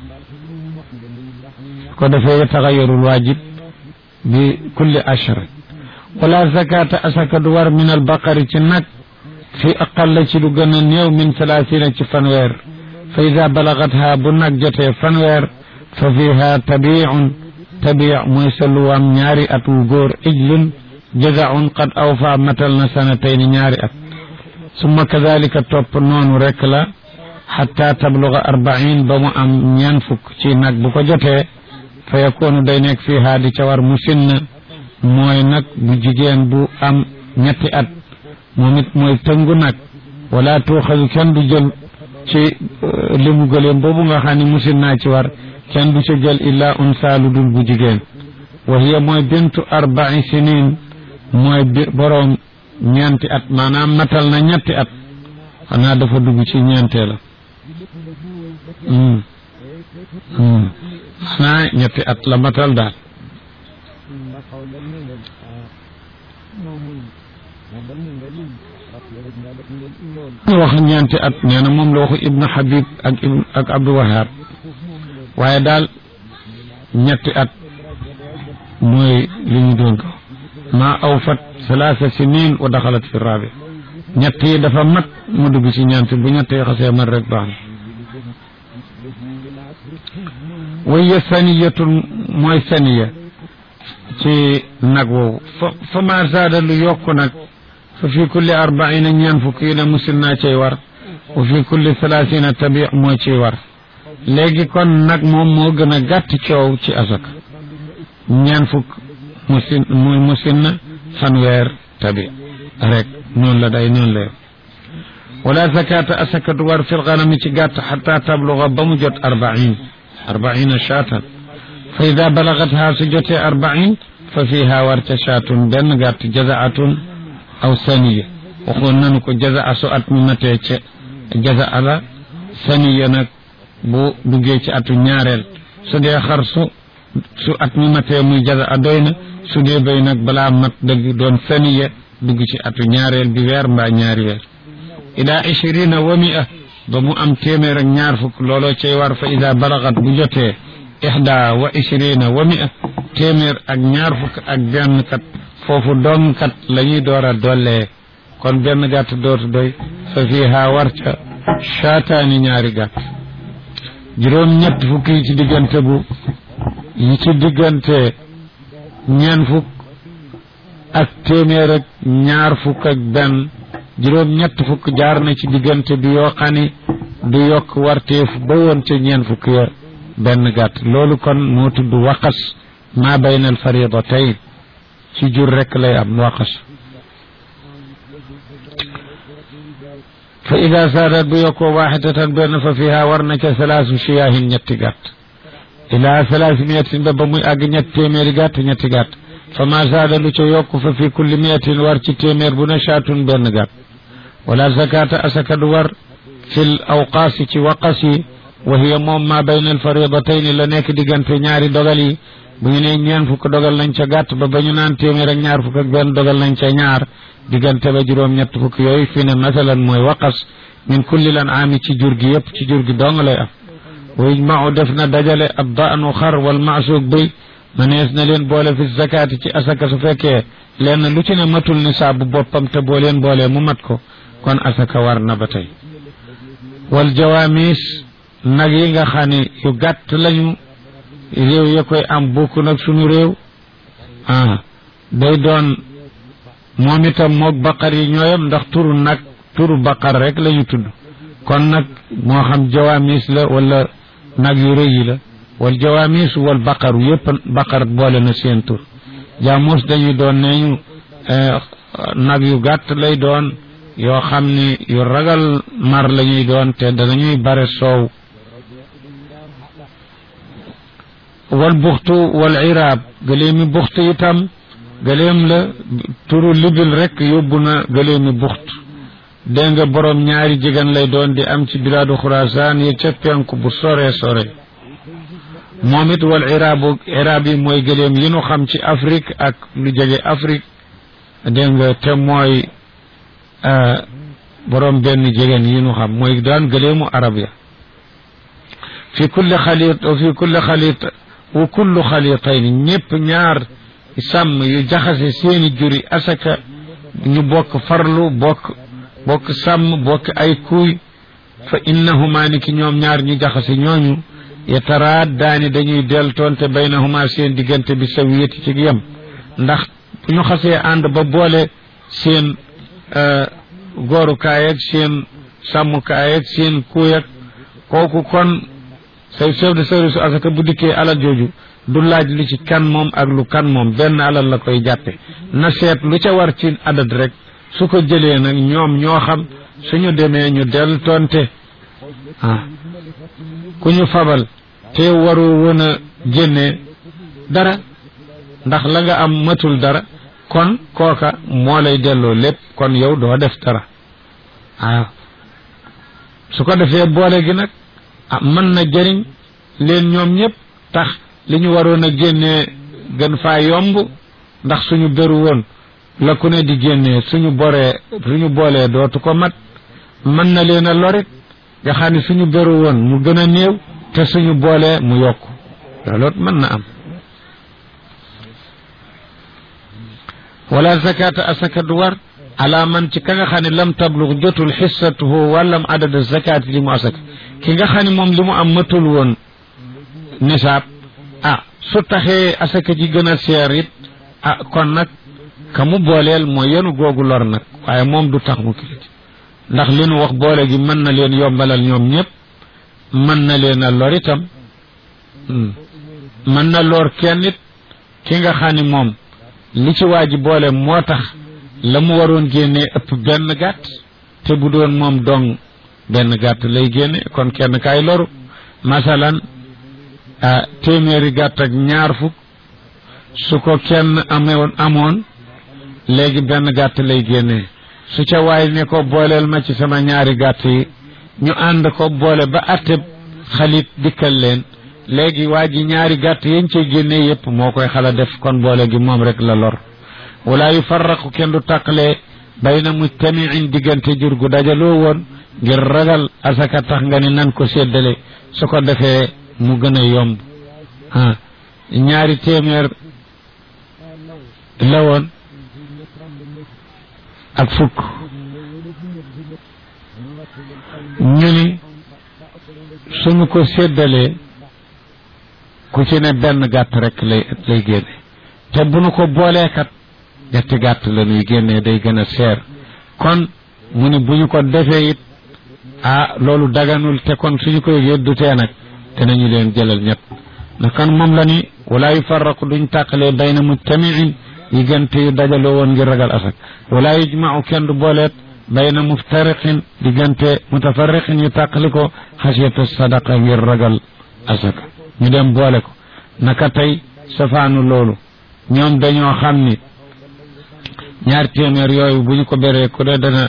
ko defee yataxayarul waajib bi kulli ashra wala zakata asaka du war min albaqari ci nag fi aqalla ci lu gën a néew min salaasina ci fanweer fa ida balagatha bu nag jotee fanweer fa fiha tabiun tabi mooy sa luwaam ñaari at wu góor ijlun jazaun qad awfa matal na sanatayni ñaari at summa kadalika topp noonu rek la xatta tabluga arbain ba mu am ñeen fukk ci nag bu ko jotee fa yakunu day nekk fii haa di ca war mu sinn mooy nag bu jigéen bu am ñetti at moom it mooy tëngu nag wala tuuxasu kenn du jël ci limu gëleem boobu nga xam ne musin naa ci war kenn du ca jël illa unsa lu dul bu jigéen wa hiya mooy bintu arba'i sinin mooy bi boroom ñeenti at maanaam matal na ñetti at xanaa dafa dugg ci ñeentee la xanaa ñetti at la matal daal wax ñeenti at nee na moom la waxu ibnu habib ak ak abdou wahab waaye daal ñetti at mooy li ñu doon ko ma awfat salaasa sinin wa daxalat fi rabi ñett yi dafa mat mu dugg ci ñeent bu ñett yi xasee mat rek baax na waya saniyatun mooy saniya ci nag woowu fa fa ma zaada lu yokk nag fa fi kulli arbaina ñeen fukk yi ne musil naa cay war wa fi kulli salaasina tabi moo ciy war léegi kon nag moom moo gën a gàtt coow ci asaka ñeen fukk musin muy musin na fanweer tabi rek noonu la day noonu la wala zakata asaka du war fil ganami ci gàtt xata tabluga ba mu jot arbain arbaina shaatan fa ida balagatha su jotee arbain fa fiha war ca shaatun benn gàtt jazaatun aw saniya waxoon nanu ko jazaa su at mi matee ca jazaa la saniya nag bu duggee ci atu ñaareel su dee xar su su at mi matee muy jazaa doy na su dee béy nag balaa mat dëgg doon saniya dugg ci atu ñaareel bi weer mbaa ñaari weer ila ishirina wa mia ba mu am téeméer ak ñaar fukk looloo cay war fa ida balagat bu jotee ixda wa ishirina wa mia téeméer ak ñaar fukk ak benn kat foofu dong kat la ñuy door a dollee kon benn gàtt dootu doy fa fiha war ca shaataani ñaari gàtt juróom ñett fukk yi ci diggante bu yi ci diggante ñeen fukk ak téeméer ak ñaar fukk ak benn juróom ñett fukk jaar na ci diggante bi yoo xam ne du yokk warteef ba woon ca ñeen fukk ya benn gàtt loolu kon moo tudd waqas maa bayna al faridatayn ci jur rek lay am waqas fa ida saadat bu yokkoo waaxidatan benn fa fiha war na ca salaasu shiyaahin ñetti gàtt ila salaasi miyatin ba ba muy àgg ñetti téeméeri gàtt ñetti gàtt fa ma saada lu ca yokk fa fi kulli miyatin war ci téeméer bu ne shaatun benn gàtt wala zakata asaka du war fil awqaasi ci waqas yi wa hiya moom ma bayna al faridatayni la nekk diggante ñaari dogal yi bu ñu nee ñeen fukk dogal nañ ca gàtt ba ba ñu naan téeméer ak ñaar fukk ak benn dogal nañ ca ñaar diggante ba juróom ñett fukk yooyu fi ne masalan mooy waqas min kulli lan aami ci jur gi yëpp ci jur gi dong lay am wa yujmau def na dajale ab daanu xar wal maasuug bëy manees na leen boole fi zakaati ci asaka su fekkee lenn lu ci ne matul nisaabu boppam te boo leen boolee mu mat ko kon asaka war na ba tey wal jawaamis nag yi nga xam ne yu gàtt lañu réew ya koy am bokk nag sunu réew ah day doon moom itam moog baqar yi ñooyam ndax turu nag turu baqar rek lañu tudd kon nag moo xam jawaamis la wala nag yu rëy yi la wal jawaamis wal baqaru yëpp baqar boole na seen tur jaamus dañuy doon neñu nag yu gàtt lay doon yoo xam ni yu ragal mar la ñuy doon te danañuy bare soow wal buxtu wal iraab gëleemi buxt itam gëleem la turu libil rek yóbbu na gëleemi buxt dégg nga borom ñaari jigéen lay doon di am ci bilaadu xurasaan yi ca penku bu sore sore moom it wal iraabu iraab yi mooy gëleem yi nu xam ci Afrique ak lu jege Afrique dégg nga te mooy borom benn jigéen yi nu xam mooy daan gëleemu arab ya fi kulli xaliit fi kulli xaliit wa kullu xaliitayn ñëpp ñaar sàmm yu jaxase seeni juri asaka ñu bokk farlu bokk bokk sàmm bokk ay kuuy fa innahuma ni ki ñoom ñaar ñu jaxase ñooñu yataraat daani dañuy deltoonte baynahuma seen diggante bi sawiyati ci yem ndax bu ñu xasee ànd ba boole seen goorukaay ak seen sàmmukaay ak seen kuuy ak kooku kon say chef de service asaka bu dikkee alal jooju du laaj lu ci kan moom ak lu kan moom benn alal la koy jàppe na seet lu ca war ci adat rek su ko jëlee nag ñoom ñoo xam suñu demee ñu del tonte ah ku ñu fabal te waru woon a génnee dara ndax la nga am matul dara kon kooka moo lay delloo lépp kon yow doo def dara waaw su ko defee boole gi nag ah mën na jëriñ leen ñoom ñëpp tax li ñu waroon a génnee gën faa yomb ndax suñu beru woon la ku ne di génnee suñu boree suñu boolee dootu ko mat mën na leen a lorit nga xam ne suñu beru woon mu gën a néew te suñu boolee mu yokk looloot mën na am wala zakata asaka du war ala man ci ka nga xam ne lam tablug jotul xissatuhu wàllam adada zakati li mu asaka ki nga xam ne moom li mu am matul woon nisaab ah su taxee asaka ji gën a seer it ah kon nag ka mu booleel mooy yenu googu lor nag waaye moom du tax mu kiliti ndax li nu wax boole gi mën na leen yombalal ñoom ñëpp mën na leen a lor itam mën na lor kenn it ki nga xam ne moom li ci waa ji boole moo tax la mu waroon génnee ëpp benn gàtt te bu doon moom dong benn gàtt lay génne kon kenn kaay loru masalan ah téeméeri gàtt ak ñaar fukk su ko kenn amewoon amoon léegi benn gàtt lay génnee su ca waay ne ko booleel ma ci sama ñaari gàtt yi ñu ànd ko boole ba atteb xalit dikkal leen léegi waa ji ñaari gàtt yañ cey génnee yépp moo koy xala def kon boole gi moom rek la lor wala yu farraqu kenn du tàqalee bayna mujtamiin diggante jur gu dajaloo woon ngir ragal asaka tax nga ni nan ko séddale su ko defee mu gën a yomb ah ñaari téeméer la woon ak fukk ñu ni suñu ko séddalee ku ci ne benn gàtt rek lay lay génne te bu nu ko booleekat ñetti gàtt la ñuy génnee day gën a seer kon mu ni bu ñu ko defee it ah loolu daganul te kon suñu koy yëddu tee nag te nañu leen jëlal ñett na kan moom la ni wala yufarraqu duñ tàqalee bayna mujtamiin yi gënte yu dajaloo woon ngir ragal asak wala yujmau kenn du booleet bayna muftariqin diggante mutafarriqin yu tàqali ko xasiyata sadaqa ngir ragal asaka ñu dem boole ko naka tey safaanu loolu ñoom dañoo xam ni ñaar téeméer yooyu bu ñu ko beree ku ne dana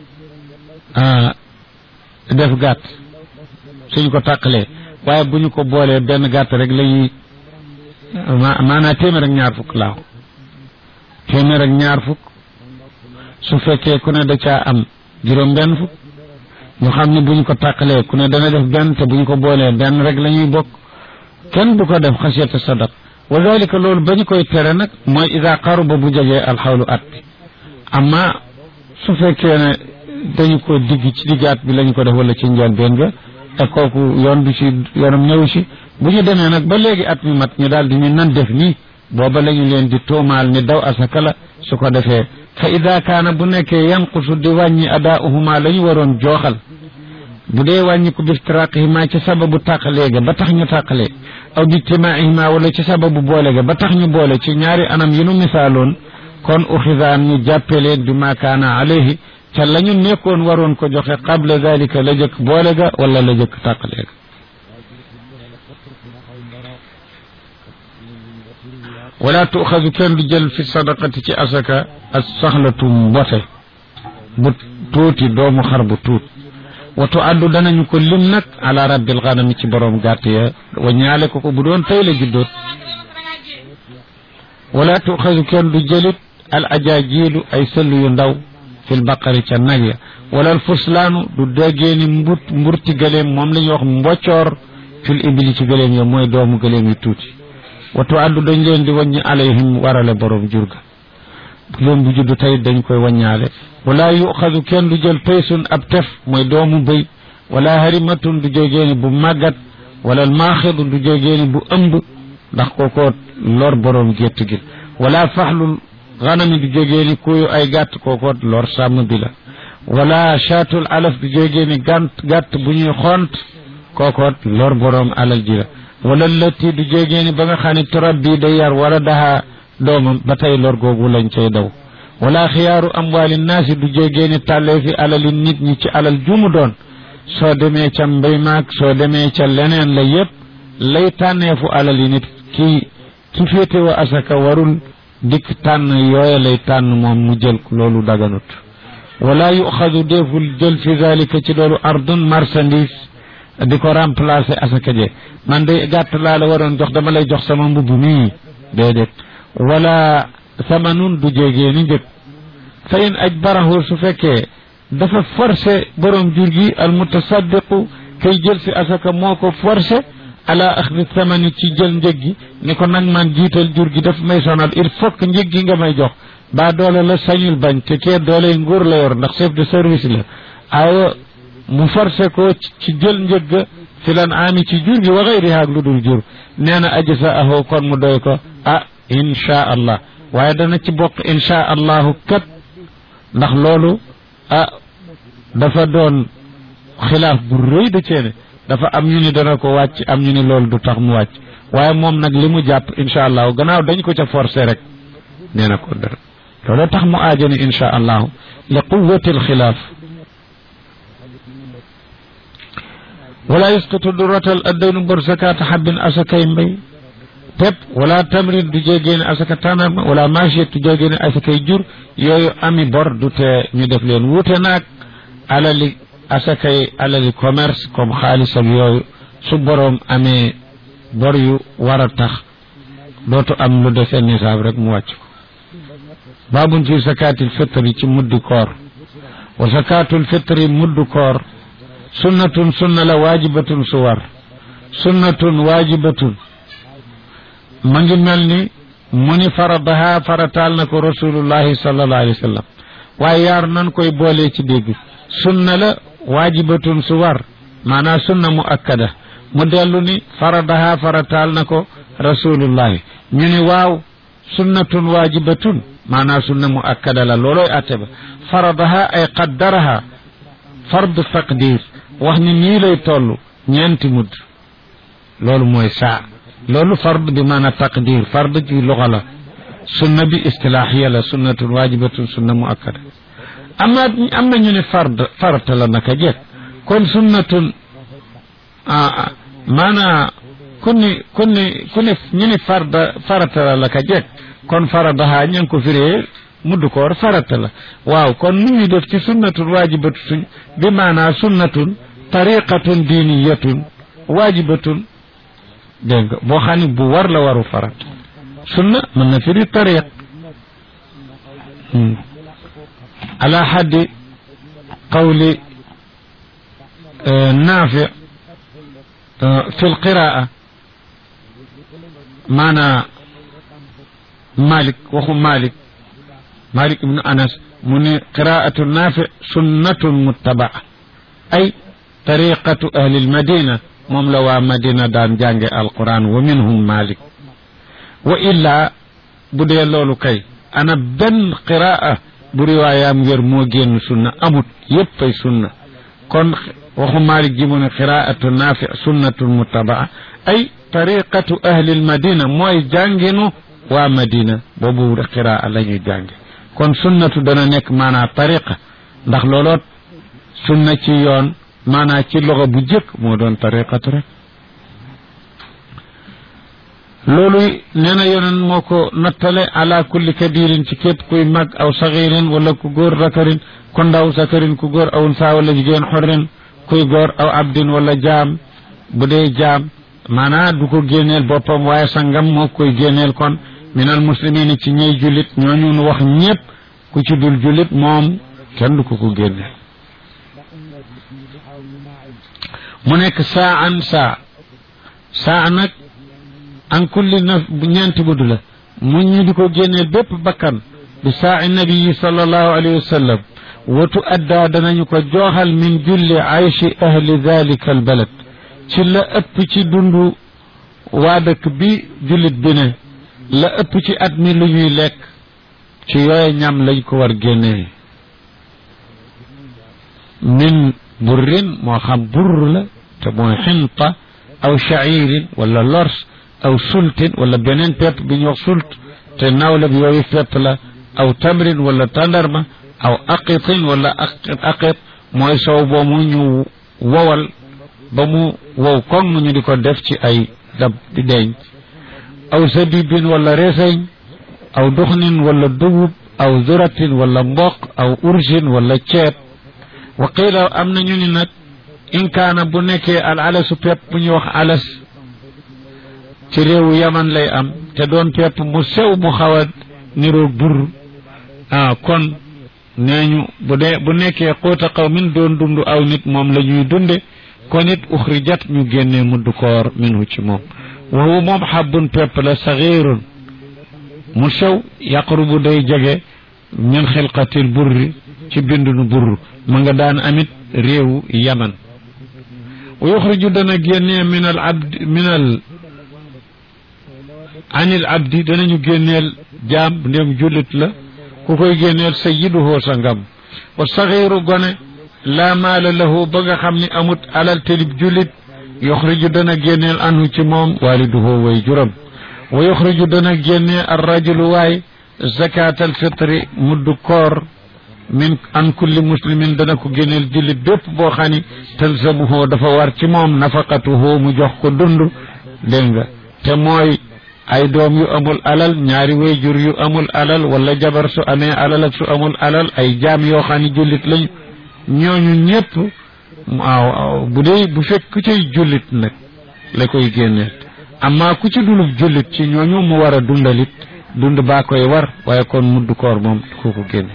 def gàtt suñ ko tàqalee waaye bu ñu ko boolee benn gàtt rek lañuy maanaa téeméer ak ñaar fukk laaw téeméer ak ñaar fukk su fekkee ku ne da caa am juróom benn fukk ñu xam ne bu ñu ko tàqalee ku ne dana def benn te bu ñu ko boolee benn rek la ñuy bokk kenn du ko def xasiyata sadaq wa dalika loolu ba ñu koy tere nag mooy ida qaruba bu jegee alxawlu at bi amma su fekkee ne dañu ko digg ci diggaat bi lañu ko def wala ci njëlbéen ga te kooku yoon du ci yoonam ñëw si bu ñu demee nag ba léegi at mi mat ñu daal di ñu nan def nii booba la ñu leen di tuumaal ni daw asaka la su ko defee fa ida kaana bu nekkee yanqusu di wàññi adaauhuma la ñu waroon jooxal bu dee wàññi ko biftiraqihima ci sababu tàqalee ga ba tax ñu tàqalee aw bijtimaihima wala ci sababu boole ga ba tax ñu boole ci ñaari anam yi nu misaaloon kon uxidaan ñu jàppe leen bi ma kaana alayhi ca la ñu nekkoon waroon ko joxe qabla dalika la jëkk boole ga wala la jëkk tàqalee ga wala tuuxadu kenn du jël fi sadaqati ci asaka as saxlatu mbote bu tuuti doomu xar bu tuut watu addu danañu ko lim nag ala rabbil ganami ci borom gàtt ya wa ñaale ko ko bu doon tey la juddoot wala tuuxadu kenn du jëlit al ajaajilu ay sëllu yu ndaw fil baqari ca nag ya wala al fuslaanu du déggeeni mbut mburti gëleem moom la ñuy wax mboccoor fil ibili ci gëleem ya mooy doomu gëleem yu tuuti watu addu dañ leen di wàññi alayhim warale borom jur ga gëleem bu juddu tey dañ koy wàññaale wala yuxadu kenn du jël paysun ab tef mooy doomu bëy wala harimatun du jógeeni bu màggat wala maaxidu du jógeeni bu ëmb ndax kookoo lor borom gétt gi wala faxlul ganami du jógeeni kuyu ay gàtt kookoo lor sàmm bi la wala chaatul alaf du jógeeni gànt gàtt bu ñuy xont kookoo lor borom alal ji la wala lëtti du jógeeni ba nga xam ne turab bii day yar wala daha doomam ba tey lor googu lañ cay daw wala xiyaaru amwaali naasi du jógeeni tàllee fi alali nit ñi ci alal jumu doon soo demee ca mbay maag soo demee ca leneen la yépp lay tànneefu alali nit ki ki féete wa asaka warul dikk tànn yooya lay tànn moom mu jël loolu daganut wala yuxadu deful jël fi zalika ci loolu ardun marchandise di ko remplacer asaka je man de gàtt laa la waroon jox dama lay jox sama mbubb mii déedéet wala samanun du jégee ni njëg fa in aj barahu su fekkee dafa forcé borom jur gi al mutasaddiqu kay jël si asaka moo ko forcé ala axdi samani ci jël njëg gi ni ko nag man jiital jur gi daf may sonal il faut que njëg gi nga may jox baa doole la sañul bañ te kee doole nguur la yor ndax chef de service la awa mu forcé ko ci jël njëg ga fi lan ami ci jur gi wa xayriha ak lu dul jur nee na aji sa ahoo kon mu doy ko ah insha allah waaye dana ci bokk insha allahu kat ndax loolu ah dafa doon xilaaf bu rëy da ceene dafa am ñu ni dana ko wàcc am ñu ni loolu du tax mu wàcc waaye moom nag li mu jàpp insha allahu gannaaw dañ ko ca forcé rek nee na ko dara loolu tax mu aajani insha allahu li quwati alxilaaf wala yusqitu durratal addaynu bor zakata habbin asakay mbay pep wala tamrin du jégeene asaka tanarma wala machiyet du jégeene asakay jur yooyu ami bor du te ñu def leen wuute naag alali asakay alali commerce comme xaalis ak yooyu su boroom amee bor yu war a tax dootu am lu defee nisaab rek mu wàcc ko baabun fi zakatil fitri ci muddi koor wa zakatul fitri muddu koor sunnatun sunna la waajibatun su war sunnatun waajibatun ma ngi mel ni mu ni faradaha farataal na ko rasulullahi sallallahu alayhi wa sallam waaye yaar nan koy boolee ci dégg sunna la waajibatun su war maanaam sunna mu akkada mu dellu ni faradaha farataal na ko rasulullahi ñu ni waaw sunnatun waajibatun maanaam sunna mu akkada la loolooy atte ba faradaha ay qaddaraha fardu taqdir wax ni nii lay toll ñeenti mudd loolu mooy saa loolu fard bi maana taqdir fard ci luxa la sunna bi istilaahiya la sunnatun waajibatun sunna mu akkada ama am na ñu ne fard farata la naka jekk kon sunnatun maana ku ni ku ni ku ni ñu ni farda farata la naka jekk kon faradaha ña ngi ko firee mudd koor farata la waaw kon nu ñuy def ci sunnatun waajibatun bi maana sunnatun tariqatun diiniyatun waajibatun dégg nga boo xam ne bu war la waru farat sunna mën na firi tariq ala xaddi qawli naafi fi lqiraa maana malik waxu malik malik ibnu anas mu ne qiraatu naafi sunnatun muttabaa ay tariqatu ahli lmadina moom la waa madina daan jànge alquran wa minhum malik wa illaa bu dee loolu kay ana benn qiraa bu riwaayaam wér moo génn sunna amut yépp ay sunna kon waxu malik ji mu ne qiraatu naafi sunnatun muttabaa ay tariqatu ahli lmadina mooy jànginu waa madina boobu qiraa la ñuy jànge kon sunnatu dana nekk maanaa tariqa ndax looloot sunna ci yoon maanaa ci loxo bu jëkk moo doon tariqatu rek loolu nee na yonen moo ko nattale ala kulli kabirin ci képp kuy mag aw sagirin wala ku góor zakarin ku ndaw zakarin ku góor aw unsa wala jigéen xorrin kuy góor aw abdin wala jaam bu dee jaam maanaa du ko génneel boppam waaye sangam moo koy génneel kon minal muslimin ci ñey jullit ñooñu nu wax ñépp ku ci dul jullit moom kenn du ko ko génneel mu nekk saa an saa saa nag an kulli na ñeenti budd la mu ñu di ko génneel bépp bakkan bi saa nabii sallallahu alayhi wa sallam watu addaa danañu ko jooxal min julli aychi ahli dalika al balad ci la ëpp ci dundu waa dëkk bi jullit bi ne la ëpp ci at mi lu ñuy lekk ci yooye ñam lañ ko war génnee min burrin moo xam burr la te mooy xinta aw shacirin wala lors aw sultin wala beneen pepp bi ñu wax sult te nawle bi yooyu pepp la aw tamrin wala tàndarma aw aqitin wala aqit mooy sow boo mu ñu wowal ba mu wow koŋ ñu di ko def ci ay dab di denc aw zabibin wala reseñ aw duxnin wala dugub aw zuratin wala mboq aw ursin wala ceeb wa qiila am na ñu ni nag in kaana bu nekkee al alasu pepp bu ñuy wax alas ci réewu yaman lay am te doon pepp mu sew mu xaw a niroog bur ah kon nee ñu bu dee bu nekkee xuuta xaw min doon dund aw nit moom la ñuy dunde kon it uxrijat ñu génnee mudd koor minhu ci moom wa huwa moom xabbun pepp la saxiirun mu sew yaqrubu day jege min xilqatil burri ci bindunu burr ma nga daan amit réewu yaman wa yuxriju dana génnee min al abdi min al anil abdi danañu génneel jaam ndem jullit la ku koy génneel sayyiduhu sa ngam wa saxiiru gone laa maala lahu ba nga xam ni amut alal telib jullit yuxriju dana génneel anhu ci moom waaliduhu way juram wa yuxriju dana génnee ar rajulu waay zakat al fitri muddu koor min an kulli muslimin dana ko génneel jullit bépp boo xam ni talzamuhu dafa war ci moom nafaqatuhu mu jox ko dund dégg nga te mooy ay doom yu amul alal ñaari wayjur yu amul alal wala jabar su amee alal ak su amul alal ay jaam yoo xam ni jullit lañu ñooñu ñëpp waaw bu dee bu fekk ku cay jullit nag la koy génneel amma ku ci dulub jullit ci ñooñu mu war a dundalit dund baa koy war waaye kon mudd koor moom ku ko génne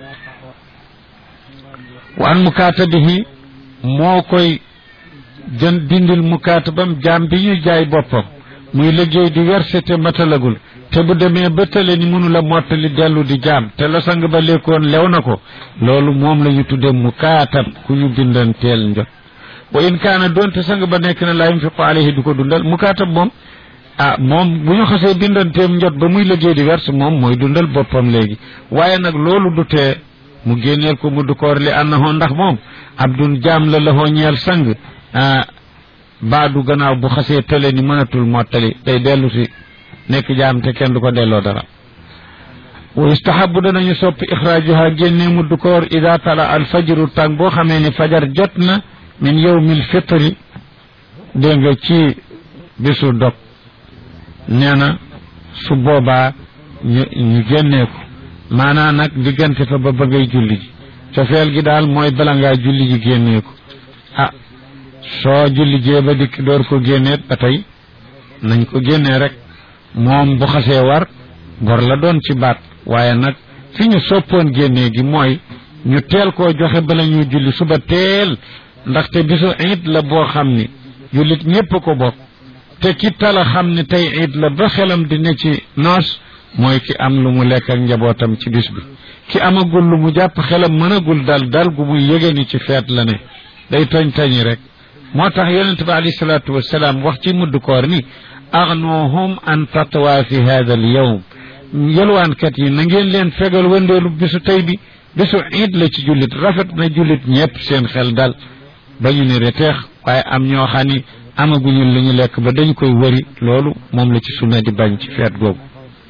wa an mukaatabihi moo koy jën dindil mukaatabam jaam bi ñu jaay boppam muy liggéey di werse te matalagul te bu demee ba tële ni mënu la mottali dellu di jaam te la sang ba lekkoon lew na ko loolu moom la ñu tudde mukaatab ku ñu bindanteel njot wa in kaana doonte sang ba nekk na laa yunfiqu alayhi du ko dundal mukaatab moom ah moom bu ñu xasee bindanteem njot ba muy liggéey di werse moom mooy dundal boppam léegi waaye nag loolu du tee mu génneel ko mudd koor li annahu ndax moom abdun jaam la la ñeel sang baadu gannaaw bu xasee tële ni mënatul mottali day dellu si nekk jaam te kenn du ko delloo dara wa yustahabu danañu soppi ixraajuha génne mudd koor ida tala al fajru tàng boo xamee ni fajar jot na min yawmil fitri dégg nga ci bisu dog nee na su boobaa ñu ñu génnee ko maanaa nag diggante fa ba ba ngay julli ji cofeel gi daal mooy bala ngaa julli ji génnee ko ah soo julli jee ba dikk door ko génneet ba tey nañ ko génnee rek moom bu xasee war gor la doon ci baat waaye nag fi ñu soppoon génnee gi mooy ñu teel koo joxe bala ñu julli suba teel ndaxte bisu iid la boo xam ni jullit ñépp ko bokk te ki tala xam ne tey iid la ba xelam di ne ci noos mooy ki am lu mu lekk ak njabootam ci bis bi ki amagul lu mu jàpp xelam mënagul dal dal gu muy yëge ni ci feet la ne day toñ tañi rek moo tax yonente bi alayhi salaatu wasalaam wax ci mudd koor ni agnuhum an tatwa fi hada al yawm yelwaankat yi na ngeen leen fegal wëndeelu bisu tey bi bisu iid la ci jullit rafet na jullit ñépp seen xel dal ba ñu ni reteex waaye am ñoo xam ni amaguñu lu ñu lekk ba dañ koy wëri loolu moom la ci sunna di bañ ci feet googu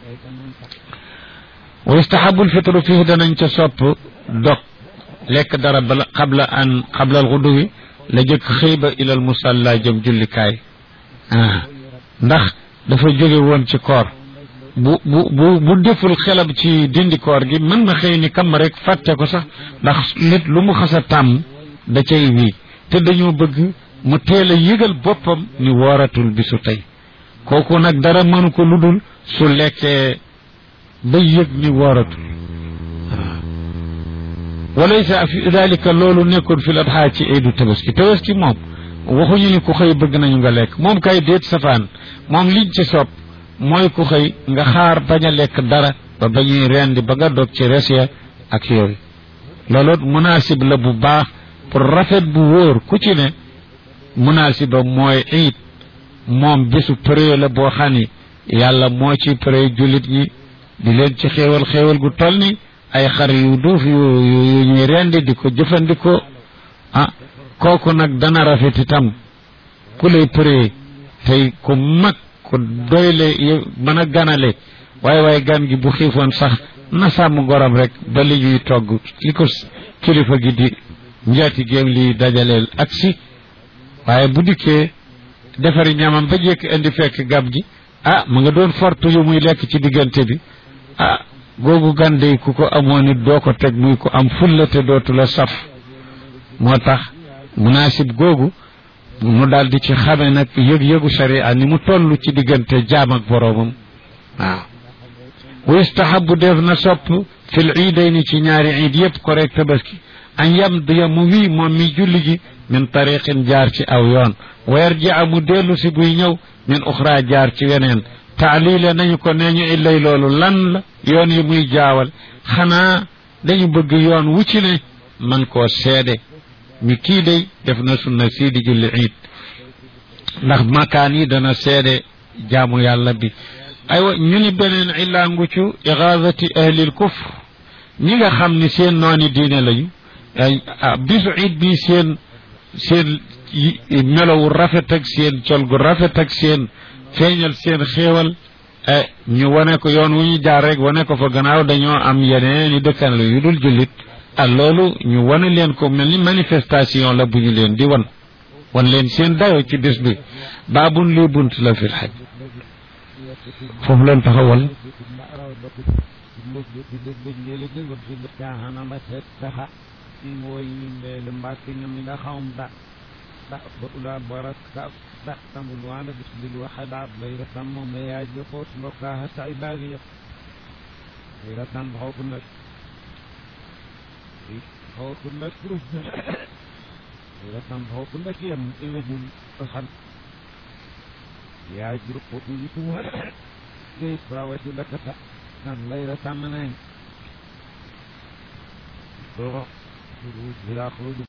wa yustahabul fitru fii danañ ca sopp dog lekk dara bala xabla an xabla al xuduwi la jëkk xëy ba ilal musalla jëm jullikaay ah ndax dafa jóge woon ci koor bu bu bu bu deful xelam ci dindi koor gi mën na xëy ni kam rek fàtte ko sax ndax nit lu mu xas a tàmm da cay wii te dañoo bëgg mu teel a yëgal boppam ni wooratul bisu tey kooku nag dara mënu ko lu dul su lekkee ba yëg ni wooratul walaysa fi dalika loolu nekkul fi ladxaa ci iidu tabaski tabaski moom waxuñu ni ku xëy bëgg nañu nga lekk moom kay déet safaan moom liñ ci sopp mooy ku xëy nga xaar bañ a lekk dara ba bañuy rendi ba nga dog ci res ya ak yooyu loolu munaasib la bu baax pour rafet bu wóor ku ci ne munaasiba mooy iid moom bisu pré la boo xam ni yàlla moo ci pré jullit ñi di leen ci xéewal xéewal gu toll ni ay xar yu duuf yu yu ñuy rendi di ko jëfandikoo ah kooku nag dana rafet itam ku lay pré tey ku mag ku doyle mën a ganale waaye waaye gan gi bu xiifoon sax na sàmm gorom rek ba li ñuy togg li ko kilifa gi di njaati géem li dajaleel ak si waaye bu dikkee defari ñamam ba jekk indi fekk gab gi ah mu nga doon fortu yu muy lekk ci diggante bi ah googu gàndey ku ko amoon nit doo ko teg muy ko am fulla te dootu la saf moo tax munaasib googu mu daal di ci xame nag yëg-yëgu sharia ni mu toll ci diggante jaam ak boroomam waaw wa yustahabu def na sopp fil iidayni ci ñaari iid yëpp ko rek tabaski an yamdiya mu wii moom mi julli gi min tariqin jaar ci aw yoon wa yarjia mu dellu si buy ñëw min uxra jaar ci weneen taalile nañu ko nee ñu illay loolu lan la yoon yi muy jaawal xanaa dañu bëgg yoon wu ci ne man koo seede mi kii day def na sunna sii di julli iid ndax makaan yi dana seede jaamu yàlla bi aywa ñu ni beneen illaa nguccu igaazati ahlil kufr ñi nga xam ni seen nooni diine lañu bisu iid bi seen seen melowu rafet ak seen col gu rafet ak seen feeñal seen xéewal ñu wane ko yoon wu ñu jaar rek wane ko fa gannaaw dañoo am yeneen i dëkkan la yu dul jullit ah loolu ñu wane leen ko mel ni manifestation la bu ñu leen di wan wan leen seen dayo ci bis bi baabun lii bunt la fil xaj foofu leen taxawal mooy mbeele mbàkke ñoom ñi nga xawm da da ba ula barak ka da tambul waana bis bil waxadaat lay ratam moom la yaaj ba xoot mbokkaa sa ay baagi yëpp lay ratam xooku nag xooku nag kurus lay ratam xooku nag yem imagine xam yaaj ruqu yi tuwa ngay prawati lakata nan lay ratam nañ خروج بلا خروج